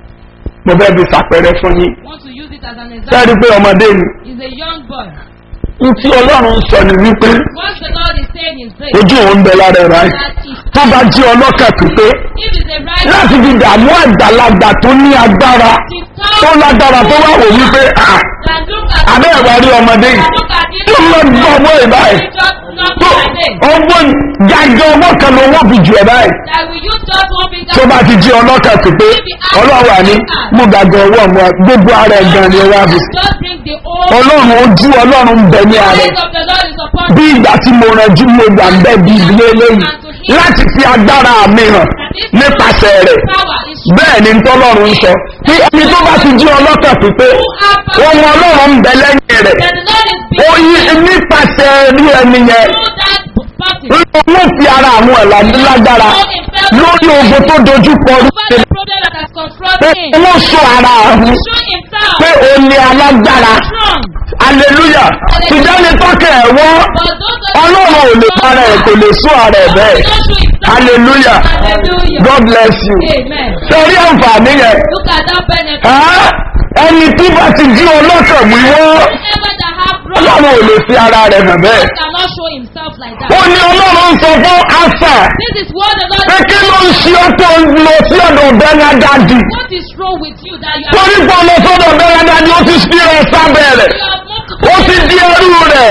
mo fẹ́ fi ṣàpẹẹrẹ fún yín Want to use it as an sẹ́ẹ̀rí example. pé ọmọdé ni He's a young boy. n tí ọlọ́run ń sọ ni wípé What the Lord is saying is this. ojú òun ń bẹ lára ẹ̀ báyìí That is, tó bá jí ọlọ́kà pípé if it's a right láti fi dààmú àgbàlagbà tó ní agbára tó lágbára tó wà wò wípé ah then look at abẹ́ ẹ̀wà rí ọmọdé yìí look at this. tó lọ gbọ́ ọwọ́ ẹ̀ báyìí Just not tó like this. ọwọ́ jájọ ọwọ́ kan ló wọ́n fi jù ẹ̀ báyìí That we use just one finger. tó bá ti jí ọlọ́kà pípé ọlọ́wà ní mú gàgà ọwọ́ mu gbogbo ara ẹ̀ gan ni wọ́n á fi Just bring the old ọlọ́run ojú ọlọ́run ń bẹ ní ara ẹ̀ eyes of the Lord is upon bí ìgbà tí mo rànjú mo gbà ń bẹ́ bí ilé lẹ́yìn láti fi agbára mi hàn nípasẹ̀ rẹ̀ power is bẹ́ẹ̀ ni tọ́lọ́run ń sọ tí ẹni tó bá ti jí ọlọ́kàn pípé ohun ọlọ́run ń bẹ lẹ́yìn rẹ̀ that the Lord is ó being yí nípasẹ̀ rí ẹni yẹn through that person. ló fi ara àwọn ẹ̀là lágbára lórí ogun tó dojú kọ Over the problem that has pé confronted him. wọ́n sọ ara ọ̀hún Show himself pé ó ní alágbára strong. hallelujah ṣùgbọ́n ní tọ́kẹ̀ ẹ̀ wọ́n But those of ọlọ́run ò lè para ẹ̀ kò lè sún ara ẹ̀ bẹ́ẹ̀ don't show himself. hallelujah Hallelujah. god bless you Amen. sọrí àǹfààní yẹn Look at that benefit. ẹ́ ẹni tí bá ti jí ọlọ́kàn mú wọ́n Whoever that have wrong ọlọ́run ò lè fi ara rẹ̀ hàn bẹ́ẹ̀ cannot show himself like ó that. ní ọlọ́run sọ fún asa This is what the Lord pé kí ló ń ṣe ọ́ tó ń lọ sí ọ̀dọ̀ bẹ́ńgádàdì What is wrong with you that you torí are pé ọmọ sọ́dọ̀ bẹ́ńgádàdì ó ti ṣí ẹ sábẹ́ rẹ̀ you have moved to ó ti di ẹrú rẹ̀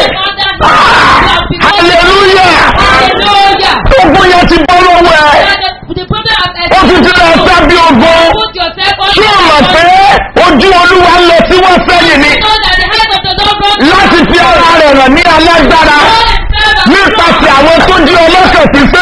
Ah, hallelujah Hallelujah. ogun yẹn ti bọ́ lọ́wọ́ ẹ̀ The, the problem of ó ti ti lọ sábí ogun put yourself on tí ó mọ̀ pé ojú olúwa ń lọ sí wọ́n sẹ́yìn ni know that the hands of the Lord run láti fi ara rẹ̀ hàn ní alágbára nípasẹ̀ àwọn tó jí ọlọ́kàn ti pé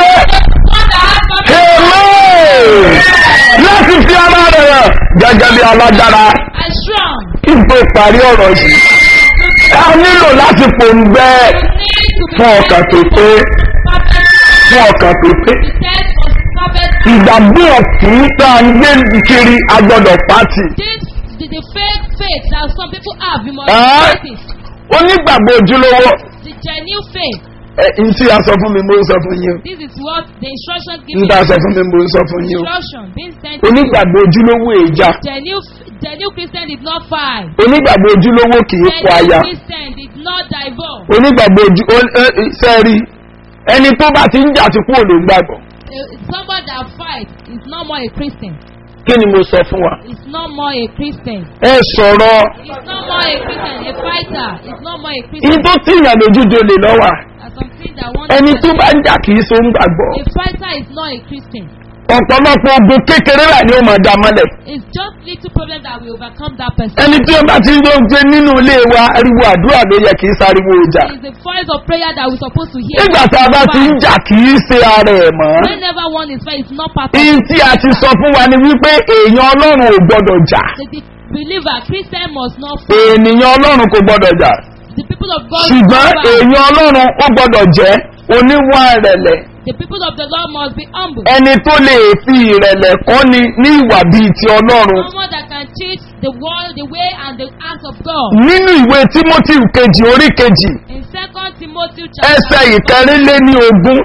amen láti fi ara rẹ̀ hàn gẹ́gẹ́ bí alágbára and strong. kí n tó parí ọ̀rọ̀ yìí a nílò láti pòǹgbẹ́ Need to be fún ọkàn tó pé perfect. fún ọkàn tó pé The test of perfect. ìgbàgbọ́ ọ̀tún tá a ń gbé kiri agbọ́dọ̀ pátì This the, the fake faith that some people have, you must Ah. fight it. onígbàgbọ́ ojúlówó The genuine faith. ẹ n tí a sọ fún mi mo ń sọ fún yín o This is what the instruction n given. tí a sọ fún mi mo ń sọ fún yín o Instruction being sent. to you. onígbàgbọ́ ojúlówó èjà Genuine, genuine Christian did not fight. onígbàgbọ́ ojúlówó kì í kọ aya Genuine Christian did not divorce. onígbàgbọ́ ojú ó- ẹ- ẹ- sẹ́ẹ̀rí ẹni tó bá ti ń jà ti kú òlò gbàgbọ́ Uh, somebody that fight is no more a Christian. kí ni mo sọ fún wa Is no more a Christian. ẹ sọ̀rọ̀ Is no more a Christian. A fighter is no more a ní Christian. tó tìyàn lójújo lè lọ́wà There's something that one. ẹni tó bá ń jà kì í so ń gbàgbọ́ A fighter is not a Christian. ọ̀pọ̀lọpọ̀ ogun kékeré rà ni ó máa dá mọ́lẹ̀ It's just little problem that will overcome that person. ẹni tí ó bá ti ń lọ gbé nínú ilé wa ariwo àdúrà ló yẹ kì í sáriwo ọjà It's the voice of prayer that we're supposed to hear. nígbà tá a bá ti ń jà kì í ṣe ara ẹ̀ mọ́ Whenever one is fight, it's not part of ihun tí a ti sọ fún wa ni wípé èèyàn ọlọ́run ò gbọ́dọ̀ jà the, the believer. Christian must not fight. ènìyàn ọlọ́run kò gbọ́dọ̀ jà The people of God ṣùgbọ́n must fight. èèyàn ọlọ́run ó gbọ́dọ̀ jẹ́ oníwà ìrẹ̀lẹ̀ The people of the Lord must be humble. ẹni tó lè fi ìrẹ̀lẹ̀ kọ́ni ní ìwà bíi ti ọlọ́run Someone that can teach the world the way and the acts of God. nínú ìwé timothy kejì orí kejì In Second Timothy ẹsẹ̀ chapter ìkẹrìnlé ní ogún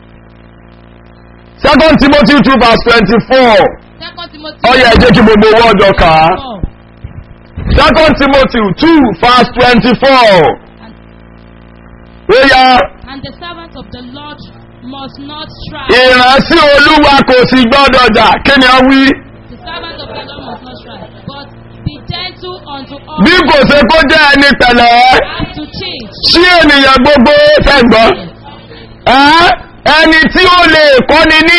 second timothy two verse twenty-four Second Timothy ọyọ ẹ jẹ́ kí gbogbo owó ọjọ́ kà á four. second timothy two verse twenty-four ó yá And the servant of the Lord must not strive. ìránṣẹ́ olúwa kò sì gbọ́dọ̀ jà kí ni a wí The servant of the Lord must not strive. But be gentle unto all. bí kò ṣe kó jẹ́ ẹni pẹ̀lẹ́ Have to change. sí ènìyàn gbogbo fẹ́gbọ́n ẹ́ ẹni tí ó lè kọ́ni ní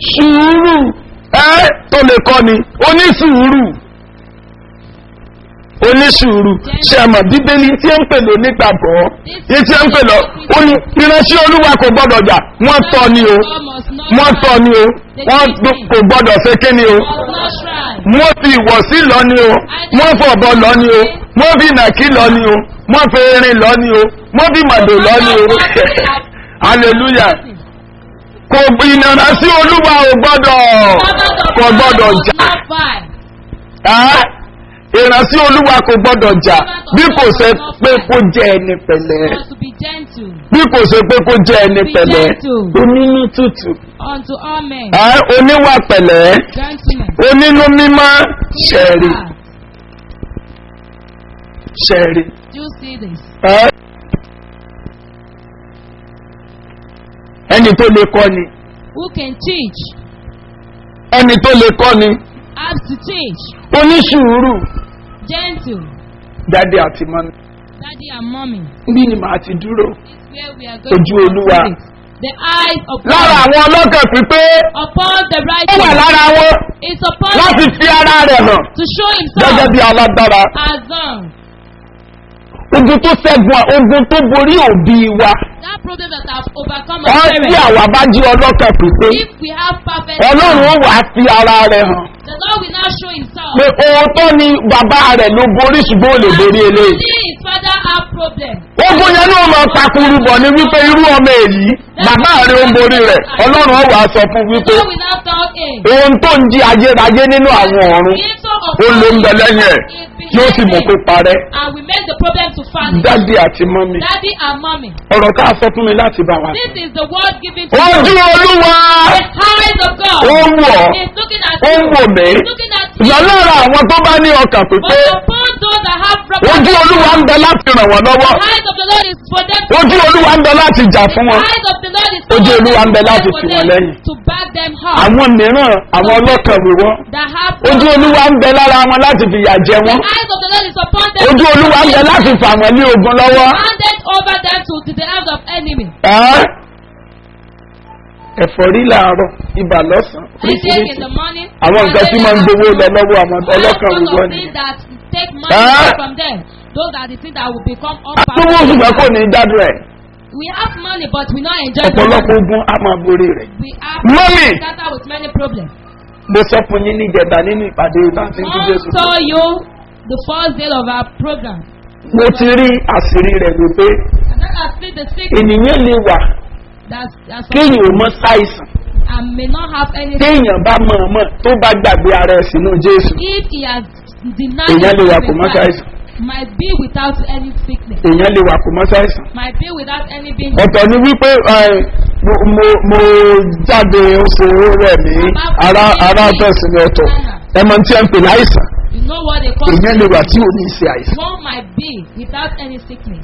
sùúrù ẹ́ tó lè kọ́ni onísùúrù onísùúrù ṣe mọ̀ bíbélì tí ń pè lò nígbàgbọ́ yìí tí ń pè lọ ó ní ìránṣẹ́ olúwa kò gbọ́dọ̀ jà wọ́n tọ́ ni o God must not wọ́n tọ́ ni o wọ́n kò gbọ́dọ̀ ṣe kí ni o must not try. wọ́n fi ìwọ̀sí lọ ni o wọ́n fọ̀bọ lọ ni o wọ́n fi nàkí lọ ni o wọ́n fi erin lọ ni o wọ́n fi màdò lọ ni o hallelujah kò ìnana sí olúwa ò gbọ́dọ̀ kò gbọ́dọ̀ jà Not fight. Ẹ́, ìránṣí olúwa kò gbọ́dọ̀ jà bí kò ṣe pé kó jẹ́ ẹni pẹ̀lẹ́ Must to be gentle bí kò ṣe pé kó jẹ́ ẹni pẹ̀lẹ́ onínú tútù unto all men. ẹ́, oníwà pẹ̀lẹ́ Gentlemen. onínú mímọ́ ṣẹ̀rí ṣẹ̀rí Do you see this? ẹ́. ẹni tó lè kọ́ ni Who can teach? ẹni tó lè kọ́ ni Have to teach. oníṣùúrù Gentle. jáde àti mọ́ni Daddy and mommy. bí ni màá ti dúró This is where we are going Ojú to Olúwa. sit. The eyes of lára God àwọn ọlọ́kàn pípé upon the ó wà righteous lára wọn is upon láti him fi ara rẹ̀ hàn to show gẹ́gẹ́ himself bí alágbára as done. ogun tó ṣẹ́gun ogun tó borí òbí wa That problem that have overcome wọ́n our tí parents. àwa bá jí ọlọ́kàn pípé If we have perfect ọlọ́run ó love, wà á fi ara rẹ̀ hàn the Lord will now show himself. pé òótọ́ ni bàbá rẹ̀ ló borí ṣùgbọ́n ò lè borí eléyìí He, his father have problem. ogun yẹn náà máa takuru bọ̀ ní wípé irú ọmọ èyí bàbá rẹ̀ ó ń borí rẹ̀ ọlọ́run ó wà á sọ fún The wípé Lord will now tell him. ohun tó ń jí ayérayé nínú àwọn ọ̀run Creator of ó ló ń bẹ all lẹ́yìn ẹ̀ is yóò sì mọ̀ pé behind him. parẹ́ And we make the problem to vanish. dádì àti mọ́mì Daddy and mommy. ọ̀rọ̀ ká sọ fún mi láti bá wa. This is the word given to ojú you. olúwa The eyes of God ó ń wọ̀ is looking at ó ń you. wò mí He's looking at you. ìyá lára àwọn tó bá ní ọkàn But pípé upon those that have ojú olúwa ń bẹ láti ràn wọ́n lọ́wọ́ The eyes of the Lord is for them. ojú olúwa ń bẹ láti jà fún The wọn eyes of the Lord is Ojú for Olúwa ń bẹ them láti for tì wọ́n them lẹ́yìn. to back them up. àwọn mìíràn àwọn ọlọ́kàn wò wọ́n That have ojú olúwa ń bẹ lára wọn láti fìyà jẹ the wọn eyes of the Lord is upon them. ojú olúwa ń bẹ láti fà wọ́n ní ogun lọ́wọ́. handed over them to, to the hands of enemy. Ẹ́, ẹ̀fọ́rí làárọ̀ ibà lọ́sàn-án Headache in oríṣiríṣi the morning. àwọn nǹkan tí máa ń gbowó lọ lọ́wọ́ àwọn All ọlọ́kàn sorts wò wọ́n of ni. things that take money Ah. away from them. Those are the things that will become àtúwò ṣùgbọ́n kò unpopular. ní dádùn ẹ̀ We have money, but we not enjoy the ọ̀pọ̀lọpọ̀ money. ogun á máa borí rẹ̀. We have Mommy. scatter with many problems. mo sọ fún yín níjẹta nínú ìpàdé ìbáṣe tí Mom jésù. told you the first day of our program. mo ti rí àṣírí rẹ̀ wípé And that has been the secret ènìyàn lè wà that, that some kéèyàn ò mọ ṣàìsàn and may not have anything. téèyàn bá mọ̀ ọ́n mọ̀ tó bá gbàgbé ara ẹ̀ sínú jésù If he has denied èèyàn lè wà himself kó in mọ́ Christ, ṣàìsàn might be without any sickness, èèyàn lè wà kó mọ́ ṣàìsàn. might be without any being. ọ̀tọ̀ ni wípé ẹ, mo mo- mo jáde oṣù rẹ̀ mí ara ara bẹ̀sìn ni ọ̀tọ̀ ẹ mọ tí ẹ ń pè láìsàn You know what they call èèyàn lè wà tí ò ní í ṣe àìsàn. One might be without any sickness.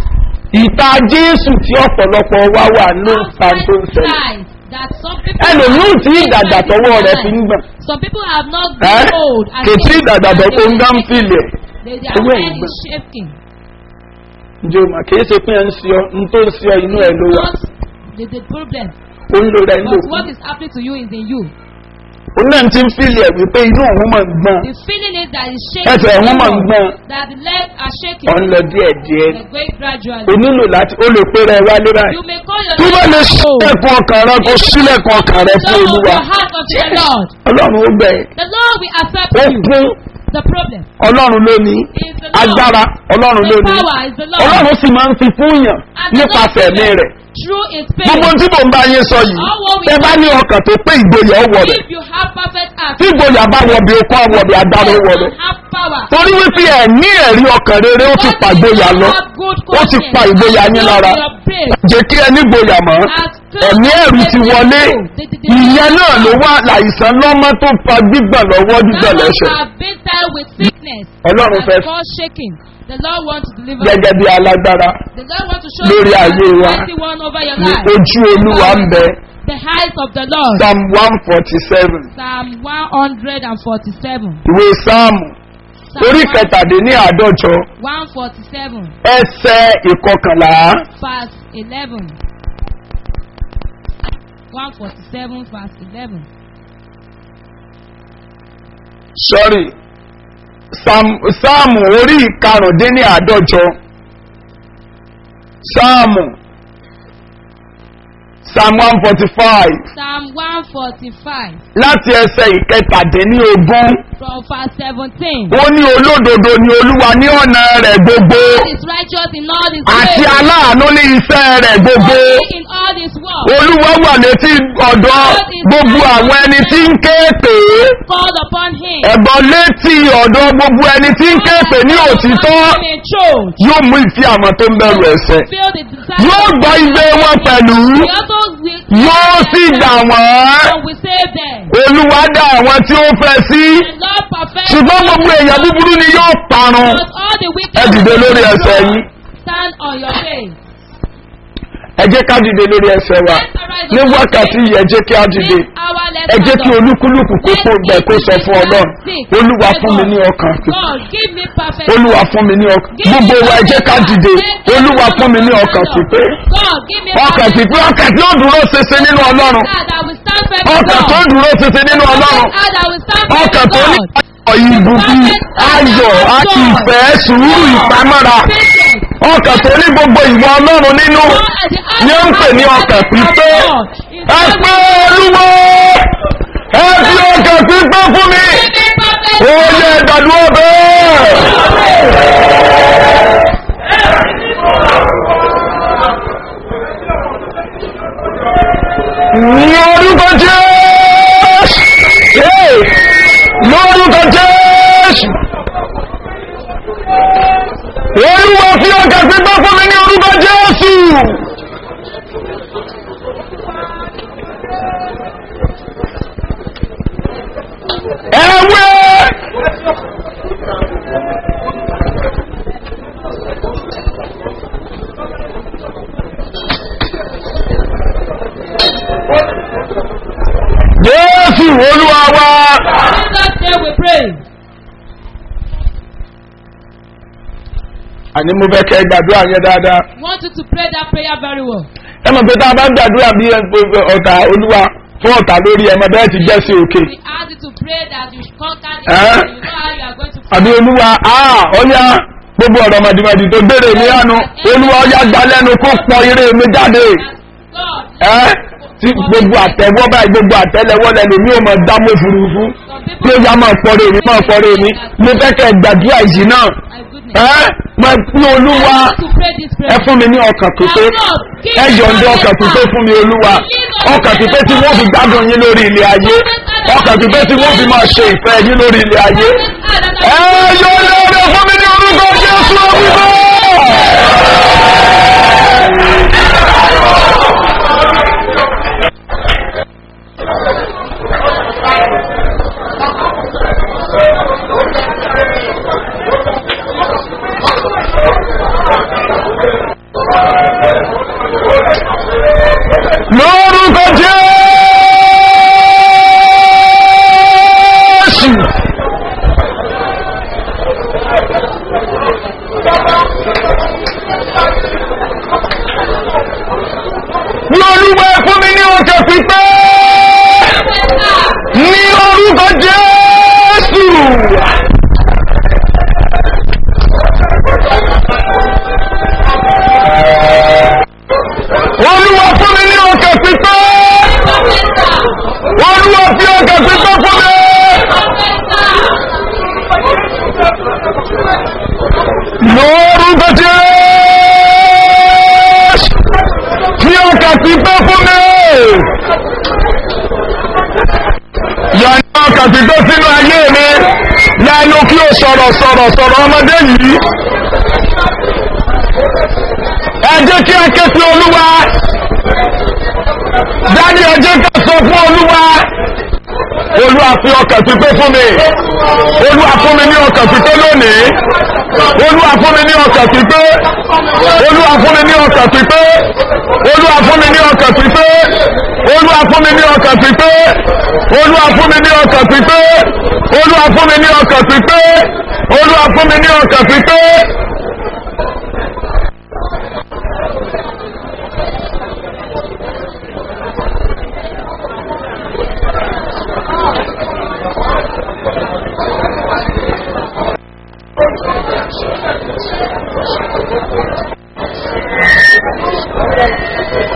ìta jésù tí ọ̀pọ̀lọpọ̀ wá wà ló ń fa tó ń ṣẹlẹ̀. signs that some people ẹlòmíì have tí ìdàgbà seen tọwọ́ in rẹ̀ their fi ń life. gbọ̀n. Some people have not ẹ́ grown old. and kò tí yet ìdàgbà they tó kó ń will gán shake. fìlẹ̀. They, their Ewé head ìgbọ̀n. is shaking. ǹjẹ́ o mà kìí ṣe pé ẹ ń ṣe ọ n tó ń ṣe ọ inú ẹ ló wà Not the, the problem. ó ń lo rẹ ń lò But fún. what is happening to you is in you. òun náà ti ń fìlẹ̀ wípé inú òun máa ń gbọ́n The feeling is that it's shaking. ẹsẹ̀ òun máa ń gbọ́n That the legs are shaking. ọ̀ ń lọ díẹ̀ díẹ̀ They're going gradually. o nílò láti ó lè pé rẹ wálé báyìí. You may call your tó bá lè name out. sílẹ̀kùn ọkàn rẹ kó sílẹ̀kùn ọkàn rẹ fún Don't open olúwa your heart unto the Lord. ọlọ́run ó gbẹ The Lord will accept ó you. kún The problem ọlọ́run ló ní is the Lord. agbára ọlọ́run ló The ní power is the Lord. ọlọ́run sì máa ń fi fún yàn And the Lord nípasẹ̀ ẹ̀mí gives rẹ̀ Through his gbogbo spirit. tí mò ń bá yín sọ yìí All what we ẹ bá ní ọkàn tó pé ìgboyà ó wọ̀ rẹ̀ If you have perfect heart. tí ìgboyà bá wọ̀ bí okó àwọ̀ bí agbára ó wọ̀ rẹ̀ and have power. torí wípé ẹ̀ ní ẹ̀rí ọkàn rere ó ti pa ìgboyà lọ ó ti pa ìgboyà yín lára jẹ́ kí ẹ ní ìgboyà mọ́ ẹ̀mí ẹ̀rù ti wọlé ìyẹn náà ló wá láìsàn lọ́mọ tó fa gbígbọ̀n lọ́wọ́ gbígbọ̀n lẹ́sẹ̀ have been there with sickness. Ọlọ́run and fẹ́- cause shaking. The Lord wants to deliver. gẹ́gẹ́ bí alágbára The Lord wants to show lórí you ayé the wa. mighty one over your ní life. ojú olúwa ń bẹ The height of the Lord. psalm one forty seven Psalm 147. ìwé sáàmù Psalm orí kẹtàdínní àádọ́jọ 147. ẹsẹ̀ ìkọkànlá Verse 11. 147 verse 11. sorry Sam- sáàmù orí ìkarùndínláàádọ́jọ sáàmù psalm one forty five Psalm 145 láti ẹsẹ̀ ìkẹtàdínlógún from verse 17. ó ní olódodo ni olúwa ní ọ̀nà rẹ̀ gbogbo God is righteous in all his àti ways. aláàánú ní iṣẹ́ rẹ̀ gbogbo Holy in all his work. olúwa wà létí ọ̀dọ̀ gbogbo àwọn ẹni tí ń ké pè é Called upon him. ẹ̀gbọ́n létí ọ̀dọ̀ gbogbo ẹni tí ń ké pè ní òtítọ́ Him in truth. yóò mú ìfí àwọn tó ń bẹ̀rù ẹ̀sẹ̀ Feel the desire. yóò gbọ́ igbe wọn pẹ̀lú He also will. yóò sì gbà wọ́n And will save them. olúwa dá àwọn tí ó fẹ́ sí And Lord perfect. ṣùgbọ́n gbogbo èèyàn búburú ni yóò parun But all the wicked. ẹ dìde lórí ẹsẹ̀ yín Stand on your face. ẹ jẹ́ ká dìde lórí ẹsẹ̀ wa ní wákàtí yìí ẹ jẹ́ kí á dìde This hour let ẹ jẹ́ us kí go. olúkúlùkù kó kó gbẹ kó sọ fún ọlọ́run olúwa fún mi ní ọkàn God give me perfect. olúwa fún mi ní ọkàn gbogbo wa ẹ jẹ́ ká dìde olúwa fún mi ní ọkàn pípé God give me ọkàn pípé ọkàn tí ó dúró ṣinṣin nínú ọlọ́run Heart that will stand firm in ọkàn tó God. dúró ṣinṣin nínú ọlọ́run Heart that will stand firm ọkàn in tó ní God. ayọ̀ ìbùkún ayọ̀ àti ìfẹ́ sùúrù ìpamọ́ra Patience. ọkàn tó ní gbogbo ìwọ ọlọ́run nínú God at the heart ni ó ń pè ní ọkàn pípé ẹ pé olúwo ẹ fi ọkàn pípé fún mi ó yẹ ìdádúró bẹ́ẹ̀. ní orúkọ jésù Hey! lórúkọ jésù olúwa fi ọkàn pípé fún mi ní orúkọ jésù. ẹ̀wẹ́. Jésù olúwa wa. Jesus name we pray. Àní mo fẹ́ kẹ́ ẹ gbàdúrà yẹn dáadáa. Want you to pray that prayer very well. Ẹ mọ̀ pé tá a bá ń gbàdúrà bí ọ̀tá olúwa fún ọ̀tá lórí ẹ̀ mọ̀ bẹ́ẹ̀ ti jẹ́ sí òkè. We ask you to pray that you conquer the Eh? enemy. You know how you are going to pray. Àbí olúwa áà ọ̀yá gbogbo ọ̀rọ̀ mọ̀dìmọ̀dì tó béèrè mi àánú olúwa ọ̀yá gba lẹ́nu kó pọ̀ ire mi jáde. God, Ẹ́ tí gbogbo àtẹ̀wọ́ báyìí gbogbo àtẹ̀lẹ́wọ́ lẹ́nu mi ò mọ̀ dámú òfurufú. Bí ó yá máa pọ̀rọ̀ èmi máa pọ̀rọ̀ èmi. Mo fẹ́ kẹ́ ẹ gbàdúrà yìí náà. my goodness. Ẹ́ mọ̀ pé olúwa. I want you to pray this ẹ prayer. fún mi ní ọkàn pípé ẹ yọ̀ǹda ọkàn pípé fún mi olúwa ọkàn pípé tí wọ́n fi gbádùn yín lórí ilé ayé ọkàn pípé tí wọ́n fi máa ṣe ìfẹ́ yín lórí ilé ayé ẹ yọ̀ǹda ọ̀rẹ́ fún mi ní orúkọ jésù orúkọ. lórúkọ jésù. lórúkọ fún mi ní ọkẹ pípẹ́ ní orúkọ jésù. olúwa fún mi ní ọkẹ pípẹ́ olúwa fi ọkẹ pípẹ́ fún mi. lórúkọ jésù fi ọkẹ pípẹ́ fún mi. yọ̀ǹda ọkẹ pípẹ́ sínú ayé mi lẹ́nu kí o sọ̀rọ̀ sọ̀rọ̀ sọ̀rọ̀ ọmọdé yìí. ẹ jẹ́ kí a ké sí olúwa dájú ẹ jẹ́ ká sọ fún olúwa olúwa fi ọkàn pípé fún mi olúwa fún mi ní ọkàn pípé lónìí olúwa fún mi ní ọkàn pípé olúwa fún mi ní ọkàn pípé olúwa fún mi ní ọkàn pípé olúwa fún mi ní ọkàn pípé olúwa fún mi ní ọkàn pípé olúwa fún mi ní ọkàn pípé olúwa fún mi ní ọkàn pípé.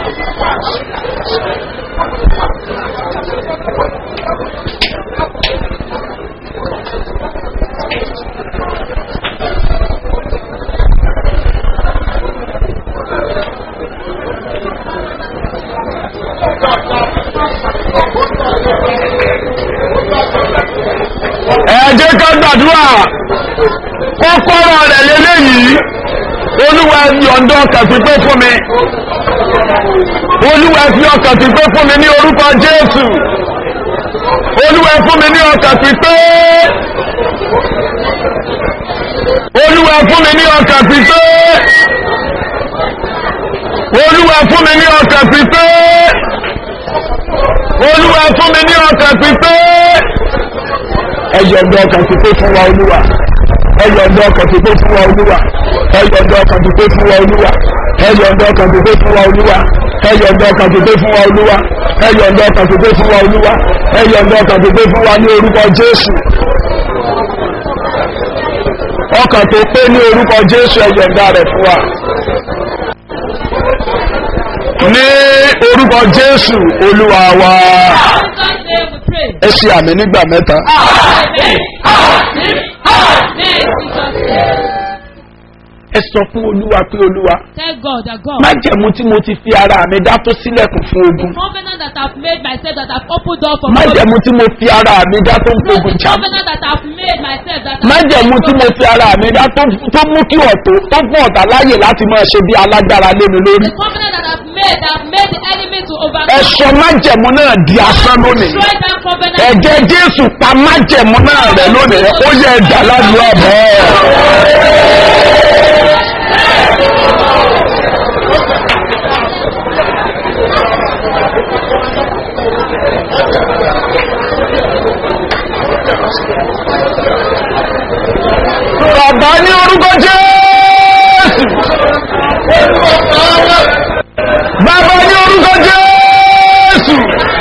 ẹ jẹ́ ká gbàdúrà kọ́kọ́rọ́ rẹ̀ lélẹ́yìí olúwa fi ọ̀dọ́ ọkàn pípé fún mi olúwa fi ọkàn pípé fún mi ní orúkọ jésù olúwa fún mi ní ọkàn pípé olúwa fún mi ní ọkàn pípé olúwa fún mi ní ọkàn pípé olúwa fún mi ní ọkàn pípé ẹyọ̀dọ̀ ọkàn pípé fún wa olúwa ẹyọ̀dọ̀ ọkàn pípé fún wa olúwa ẹyọ̀dọ̀ ọkàn pípé fún wa olúwa ẹyọ̀dọ̀ ọkàn pípé fún wa olúwa ẹyọ̀dọ̀ ọkàn pípé fún wa olúwa ẹyọ̀dọ̀ ọkàn pípé fún wa olúwa ẹyọ̀dọ̀ ọkàn pípé fún wa ní orúkọ jésù ọkàn tó pé ní orúkọ jésù ẹyọ̀dọ̀ rẹ̀ fún wa ní orúkọ jésù olúwa wa God's name we pray. ẹ ṣe àmì nígbà mẹ́ta. Amen. Amen. Amen. Jesus name. ẹ sọ fún olúwa pé olúwa Tell God that God. májẹ̀mú tí mo ti fi ara mi dá tó sílẹ̀kùn fún ogun covenant that I've made myself that I've opened door for májẹ̀mú tí mo fi ara mi dá tó ń The fogun jà mí. covenant that I've made myself that I've májẹ̀mú tí mo fi ara mi dá tó tó mú kí ọ̀tọ̀ tó fún ọ̀tá láyè láti máa ṣe bí alágbára lé mi lórí. The covenant that I've made that I've made the enemy to ẹ overcome. sọ májẹ̀mú náà di asán lónìí. Destroy that covenant. ẹ̀jẹ̀ jésù pa májẹ̀mú náà rẹ̀ lónìí ó yẹ ẹ̀dá ládùúgbò bẹ́ẹ̀. bàbá ní orúkọ jésù. bàbá ní orúkọ jésù.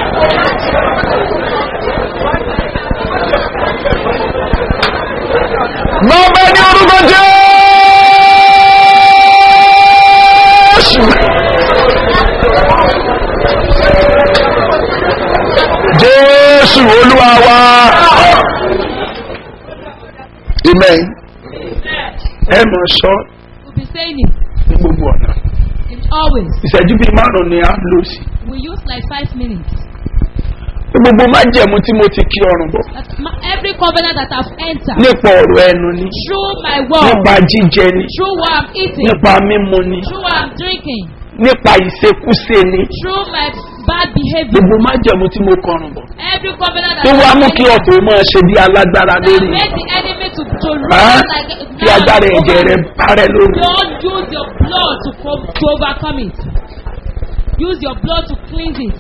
bàbá ní orúkọ jésù. jésù olúwa wa. amen. ẹ mọ̀ sọ We'll be saying it ní gbogbo ọ̀nà. in always. ìṣẹ́jú bíi márùn-ún ni a lò sí. We use like five minutes. gbogbo májẹ̀mú tí mo ti kí ọrùn bọ̀ That my, every covenant that I've entered nípa ọ̀rọ̀ ẹnu ni through my word, nípa jíjẹ ni through what I'm eating, nípa mímu ni through what I'm drinking, nípa ìṣekúṣe ni through my bad behavior. gbogbo májẹ̀mú tí mo kọrùn bọ̀ Every covenant that tó wá I've mú kí ọ̀tọ̀ máa ṣe bí alágbára that lórí make the enemy to, to Ah, run like a- kí agbára ẹ̀jẹ̀ rẹ̀ parẹ́ lórí. Don't use your blood to, co- to overcome it. Use your blood to cleanse it.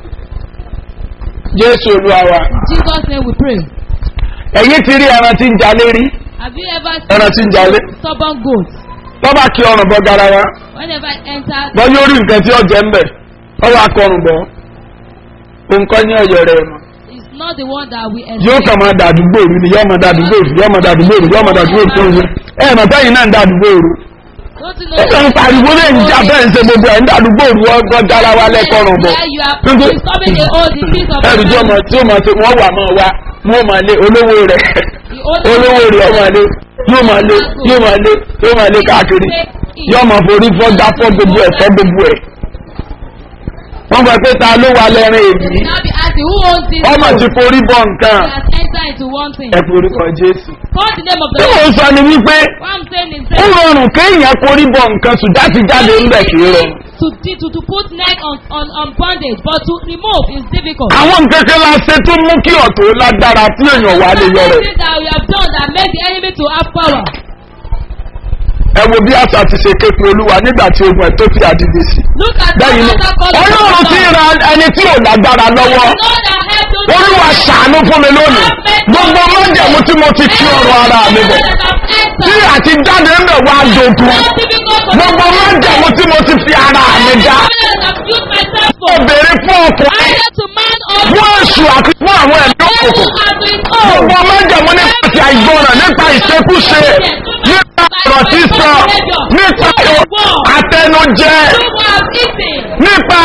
jésù olúwa wa In Jesus' name we pray. ẹ̀yìn ti rí ẹran tí ń jalé rí Have you ever ẹran tí ń jalé seen stubborn goats? lọ́ba kí ọrùn bọ̀ garawa Whenever I enter, bọ́ yóò rí nǹkan tí ó jẹ́ ń bẹ̀ ọwọ́ akọrùn bọ̀ nǹkan ní ọ̀yọ́ rẹ̀ mọ̀ it's not the one that we yóò kàn máa dàdúgbò rú ni yóò máa dàdúgbò rú yóò máa dàdúgbò rú yóò máa dàdúgbò rú tó ń yẹ ẹ mọ̀ bẹ́yìn náà ń dàdúgbò rú Don't you know? ó kàn ń pariwo lè ń jà bẹ́ẹ̀ ń ṣe gbogbo ẹ̀ ń dàdúgbò rú ọgọ́ garawa lẹ́kọ̀ọ̀rùn bọ̀ Where you are Nígbà- disturbing the old, the things of ẹrù tí ọmọ tí ọmọ tí wọ́n wà máa wá wọ́n máa lé olówó rẹ̀ the old olówó rẹ̀ ọmọ lé yóò máa lé yóò máa lé yóò máa lé káàkiri yóò máa forí fọ́ dá fọ́ gbogbo ẹ̀ fọ́ gbogbo ẹ̀ wọ́n gbọ́ pé ta ló wà lẹ́rìn èyí now be asking who owns this ọmọ goat? ti forí bọ̀ nǹkan has entered into one thing. ẹ forí kọ jésù. Call the name of the tí mò Lord. ń sọ ni wípé What I'm saying is ó rọrùn kéèyàn forí bọ̀ nǹkan sùn láti jáde ńbẹ̀ kì í rọrùn. to, to, to put neck on, on, on bondage, but to remove is difficult. àwọn nǹkan kan la ṣe tó mú kí ọ̀tọ̀ lágbára tí èèyàn wà lè yọ rẹ̀. things that we have done that make the enemy to have power. ẹ wo bí àṣà ti ṣe képe olúwa nígbà tí ogun ẹ̀ tó fi àdìdì sí. Look at bẹ́ẹ̀ ni another God. ọlọ́run ti ra ẹni tí ò lágbára lọ́wọ́. God that helped those olúwa ṣàánú fún mi lónìí gbogbo májẹ̀mú tí mo ti kí ọrọ̀ ara mi bọ̀ tí àti jáde ń bẹ̀ wá dogun gbogbo májẹ̀mú tí mo ti fi ara mi dá obìnrin fún ọkùnrin fún èṣù àti fún àwọn ẹ̀mí òkùnkùn gbogbo májẹ̀mú nípa ti àìgbọràn nípa ìṣekúṣe nípa ọ̀rọ̀ sísọ nípa àtẹnujẹ nípa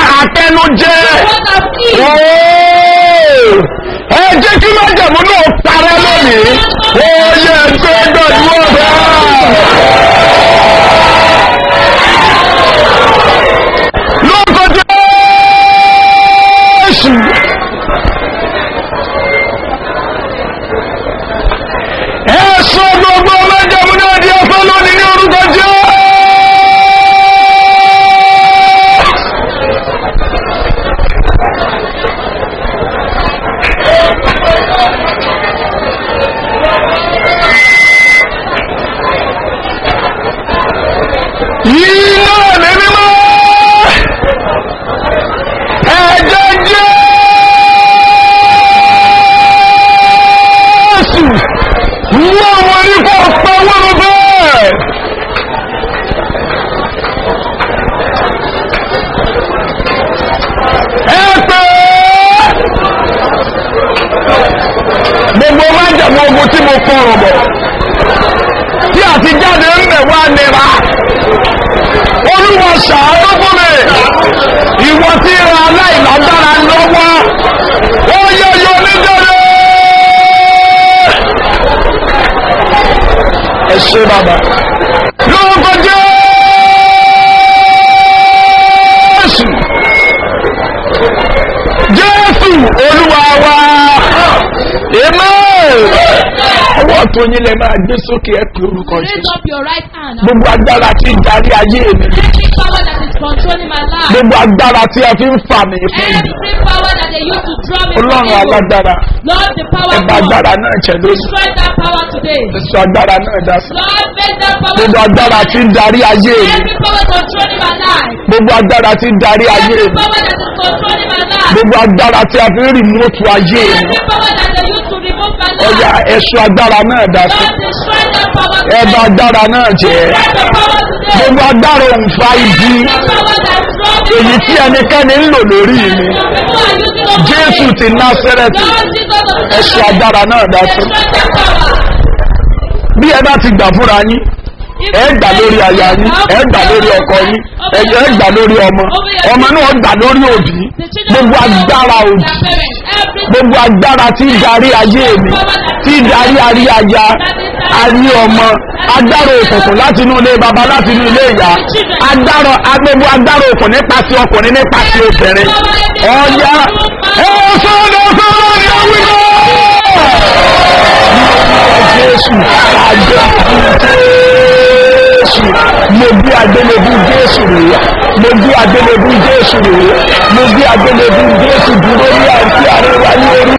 ló jẹ́ What have killed? Ooo! ẹ jẹ́ kí májẹ̀mú náà parẹ́ lónìí ó yẹ ẹgbẹ́ gbàdúrà bẹ́ẹ̀. lórúkọ jésù. ẹ sọ gbogbo májẹ̀mú náà di ọ̀fẹ́ lónìí ní orúkọ jésù. iná ẹ̀mí mímọ́ ẹ̀jẹ̀ jésù wọ́n wọ́n ní kò pẹ́ wọ́n bẹ́ẹ̀. ẹ pé gbogbo májàmú ogun tí mo kọrọ̀ bọ̀ tí àti jáde ń bẹ̀ wá nira olúwa ṣàánú fún mi ìwọ tí ra aláìlágbára lọ́wọ́ ó yẹ yọ nítorí. ẹ ṣe bàbá lórúkọ jésù jésù olúwa wa èmọ́ ọwọ́ tó yín lẹ máa gbé sókè ẹ pé orúkọ Raise jésù up your right hand. gbogbo agbára tí ń darí ayé mi Every power that is controlling my life. gbogbo agbára tí a fi ń fà mí fún mi Every power that they use to draw me from ọlọ́run evil. alágbára Lord, the power ẹgbà of agbára náà jẹ lórí Destroy that power today. ẹsọ agbára náà dá sí Lord, make that power. gbogbo agbára tí ń darí ayé mi Every power controlling my life. gbogbo agbára tí ń darí ayé Every mi power that is controlling my life. gbogbo agbára tí a fi ń rìmọ́tù ayé mi Every power that they use to remove my life. ọjà ẹsọ agbára náà dá sí Lord, destroy that power ẹgbà today. agbára náà jẹ Destroy the power today. gbogbo agbára òǹfà ibi Every power that draw me èyí from tí evil. ẹnikẹ́ni ń lò lórí mi People are using over jésù me. ti násẹ́rẹ́tì Lord Jesus of ẹsọ Nazareth. agbára náà dá sí Destroy that power. bí ẹ bá ti gbà fúnra yín ẹ gbà lórí aya yín ẹ gbà lórí ọkọ yín ẹ ẹ gbà lórí ọmọ ọmọ náà gbà lórí òbí gbogbo agbára òbí gbogbo agbára tí ń darí ayé mi tí ń darí arí aya arí ọmọ agbára òkùnkùn láti inú ilé baba láti inú ilé ìyá agbára agbogbo agbára òkùn nípasẹ̀ ọkùnrin nípasẹ̀ obìnrin ọ̀ya ẹ sọ́dọ̀ sọ́dọ̀ ni ó wí náà jésù jésù mo bí agbélébú jésù rèé mo bí agbélébú jésù rèé mo bí agbélébú jésù dúró ní àti àríwá ní orí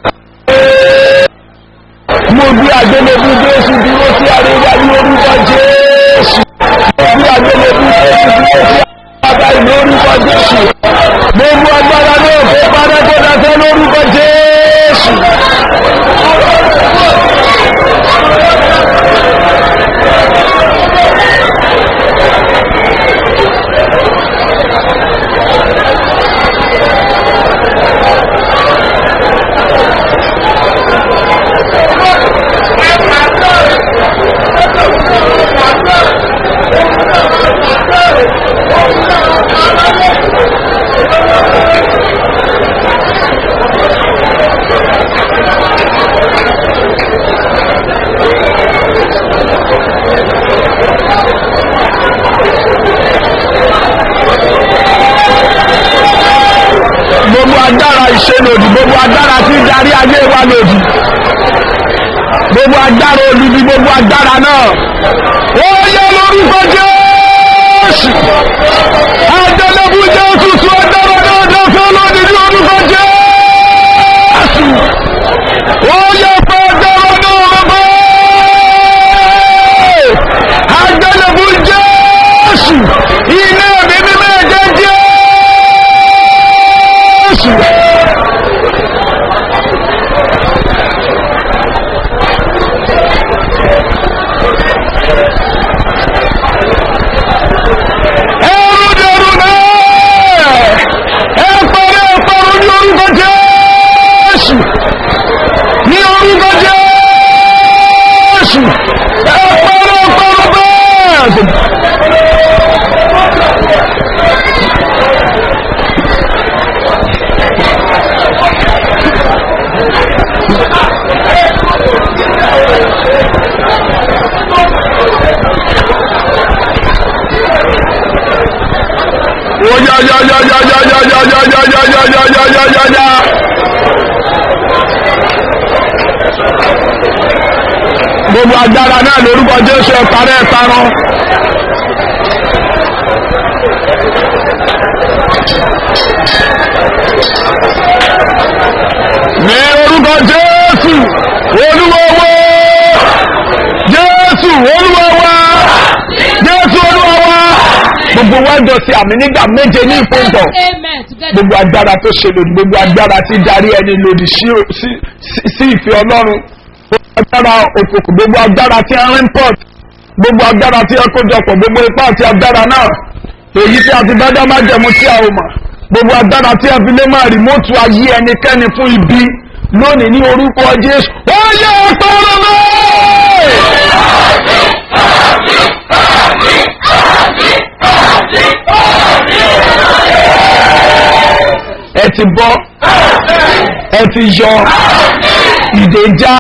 mo bí agbélébú jésù dúró sí àríwá ní orúkọ jésù mo bí agbélébú jésù dúró sí àríwá ní orúkọ jésù mo mú agbára náà kó padà kó dákẹ́ lórúkọ jésù. gbogbo agbára ìṣelòdì gbogbo agbára tí ń darí ayé wa lòdì gbogbo agbára olùdí gbogbo agbára náà ó yẹ lórúkọ jésù àjọlẹ́bù jésù tún agbára náà dọ́sọ́ lòdì ní orúkọ jésù ó yẹ pé agbára náà bọ́ àjọlẹ́bù jésù iná ẹ̀mí mímọ́ ẹ̀jẹ̀ jésù. ẹrù dẹrù náà ẹ pẹrẹ ẹpẹrù ní orúkọ jésù ní orúkọ jésù ẹ pẹrẹ ẹpẹrù bẹẹ. gbogbo agbára náà lórúkọ jésù ẹ parẹ́ ẹ parun. ní orúkọ jésù olúwọ́wọ́ jésù olúwọ́wọ́ jésù olúwọ́wọ́ gbogbo wa jọ sí àmì nígbà méje ní ìpéǹtọ̀ Amen. Together. gbogbo agbára tó ṣe lòdì gbogbo agbára tí darí ẹni lòdì sí sí- sí- sí ìfẹ́ ọlọ́run gbogbo agbára òkùnkùn gbogbo agbára tí a ń pọ̀ gbogbo agbára tí a kójọpọ̀ gbogbo ipá àti agbára náà èyí tí a ti bá dá máa jẹ̀mú tí a ò mọ̀ gbogbo agbára tí a fi lé máa rìmọ́tù ayé ẹnikẹ́ni fún ibi lónìí ní orúkọ jésù ó yẹ ọ̀pọ̀lọ́ náà. ẹ ti bọ́ ẹ ti yọ ìdè já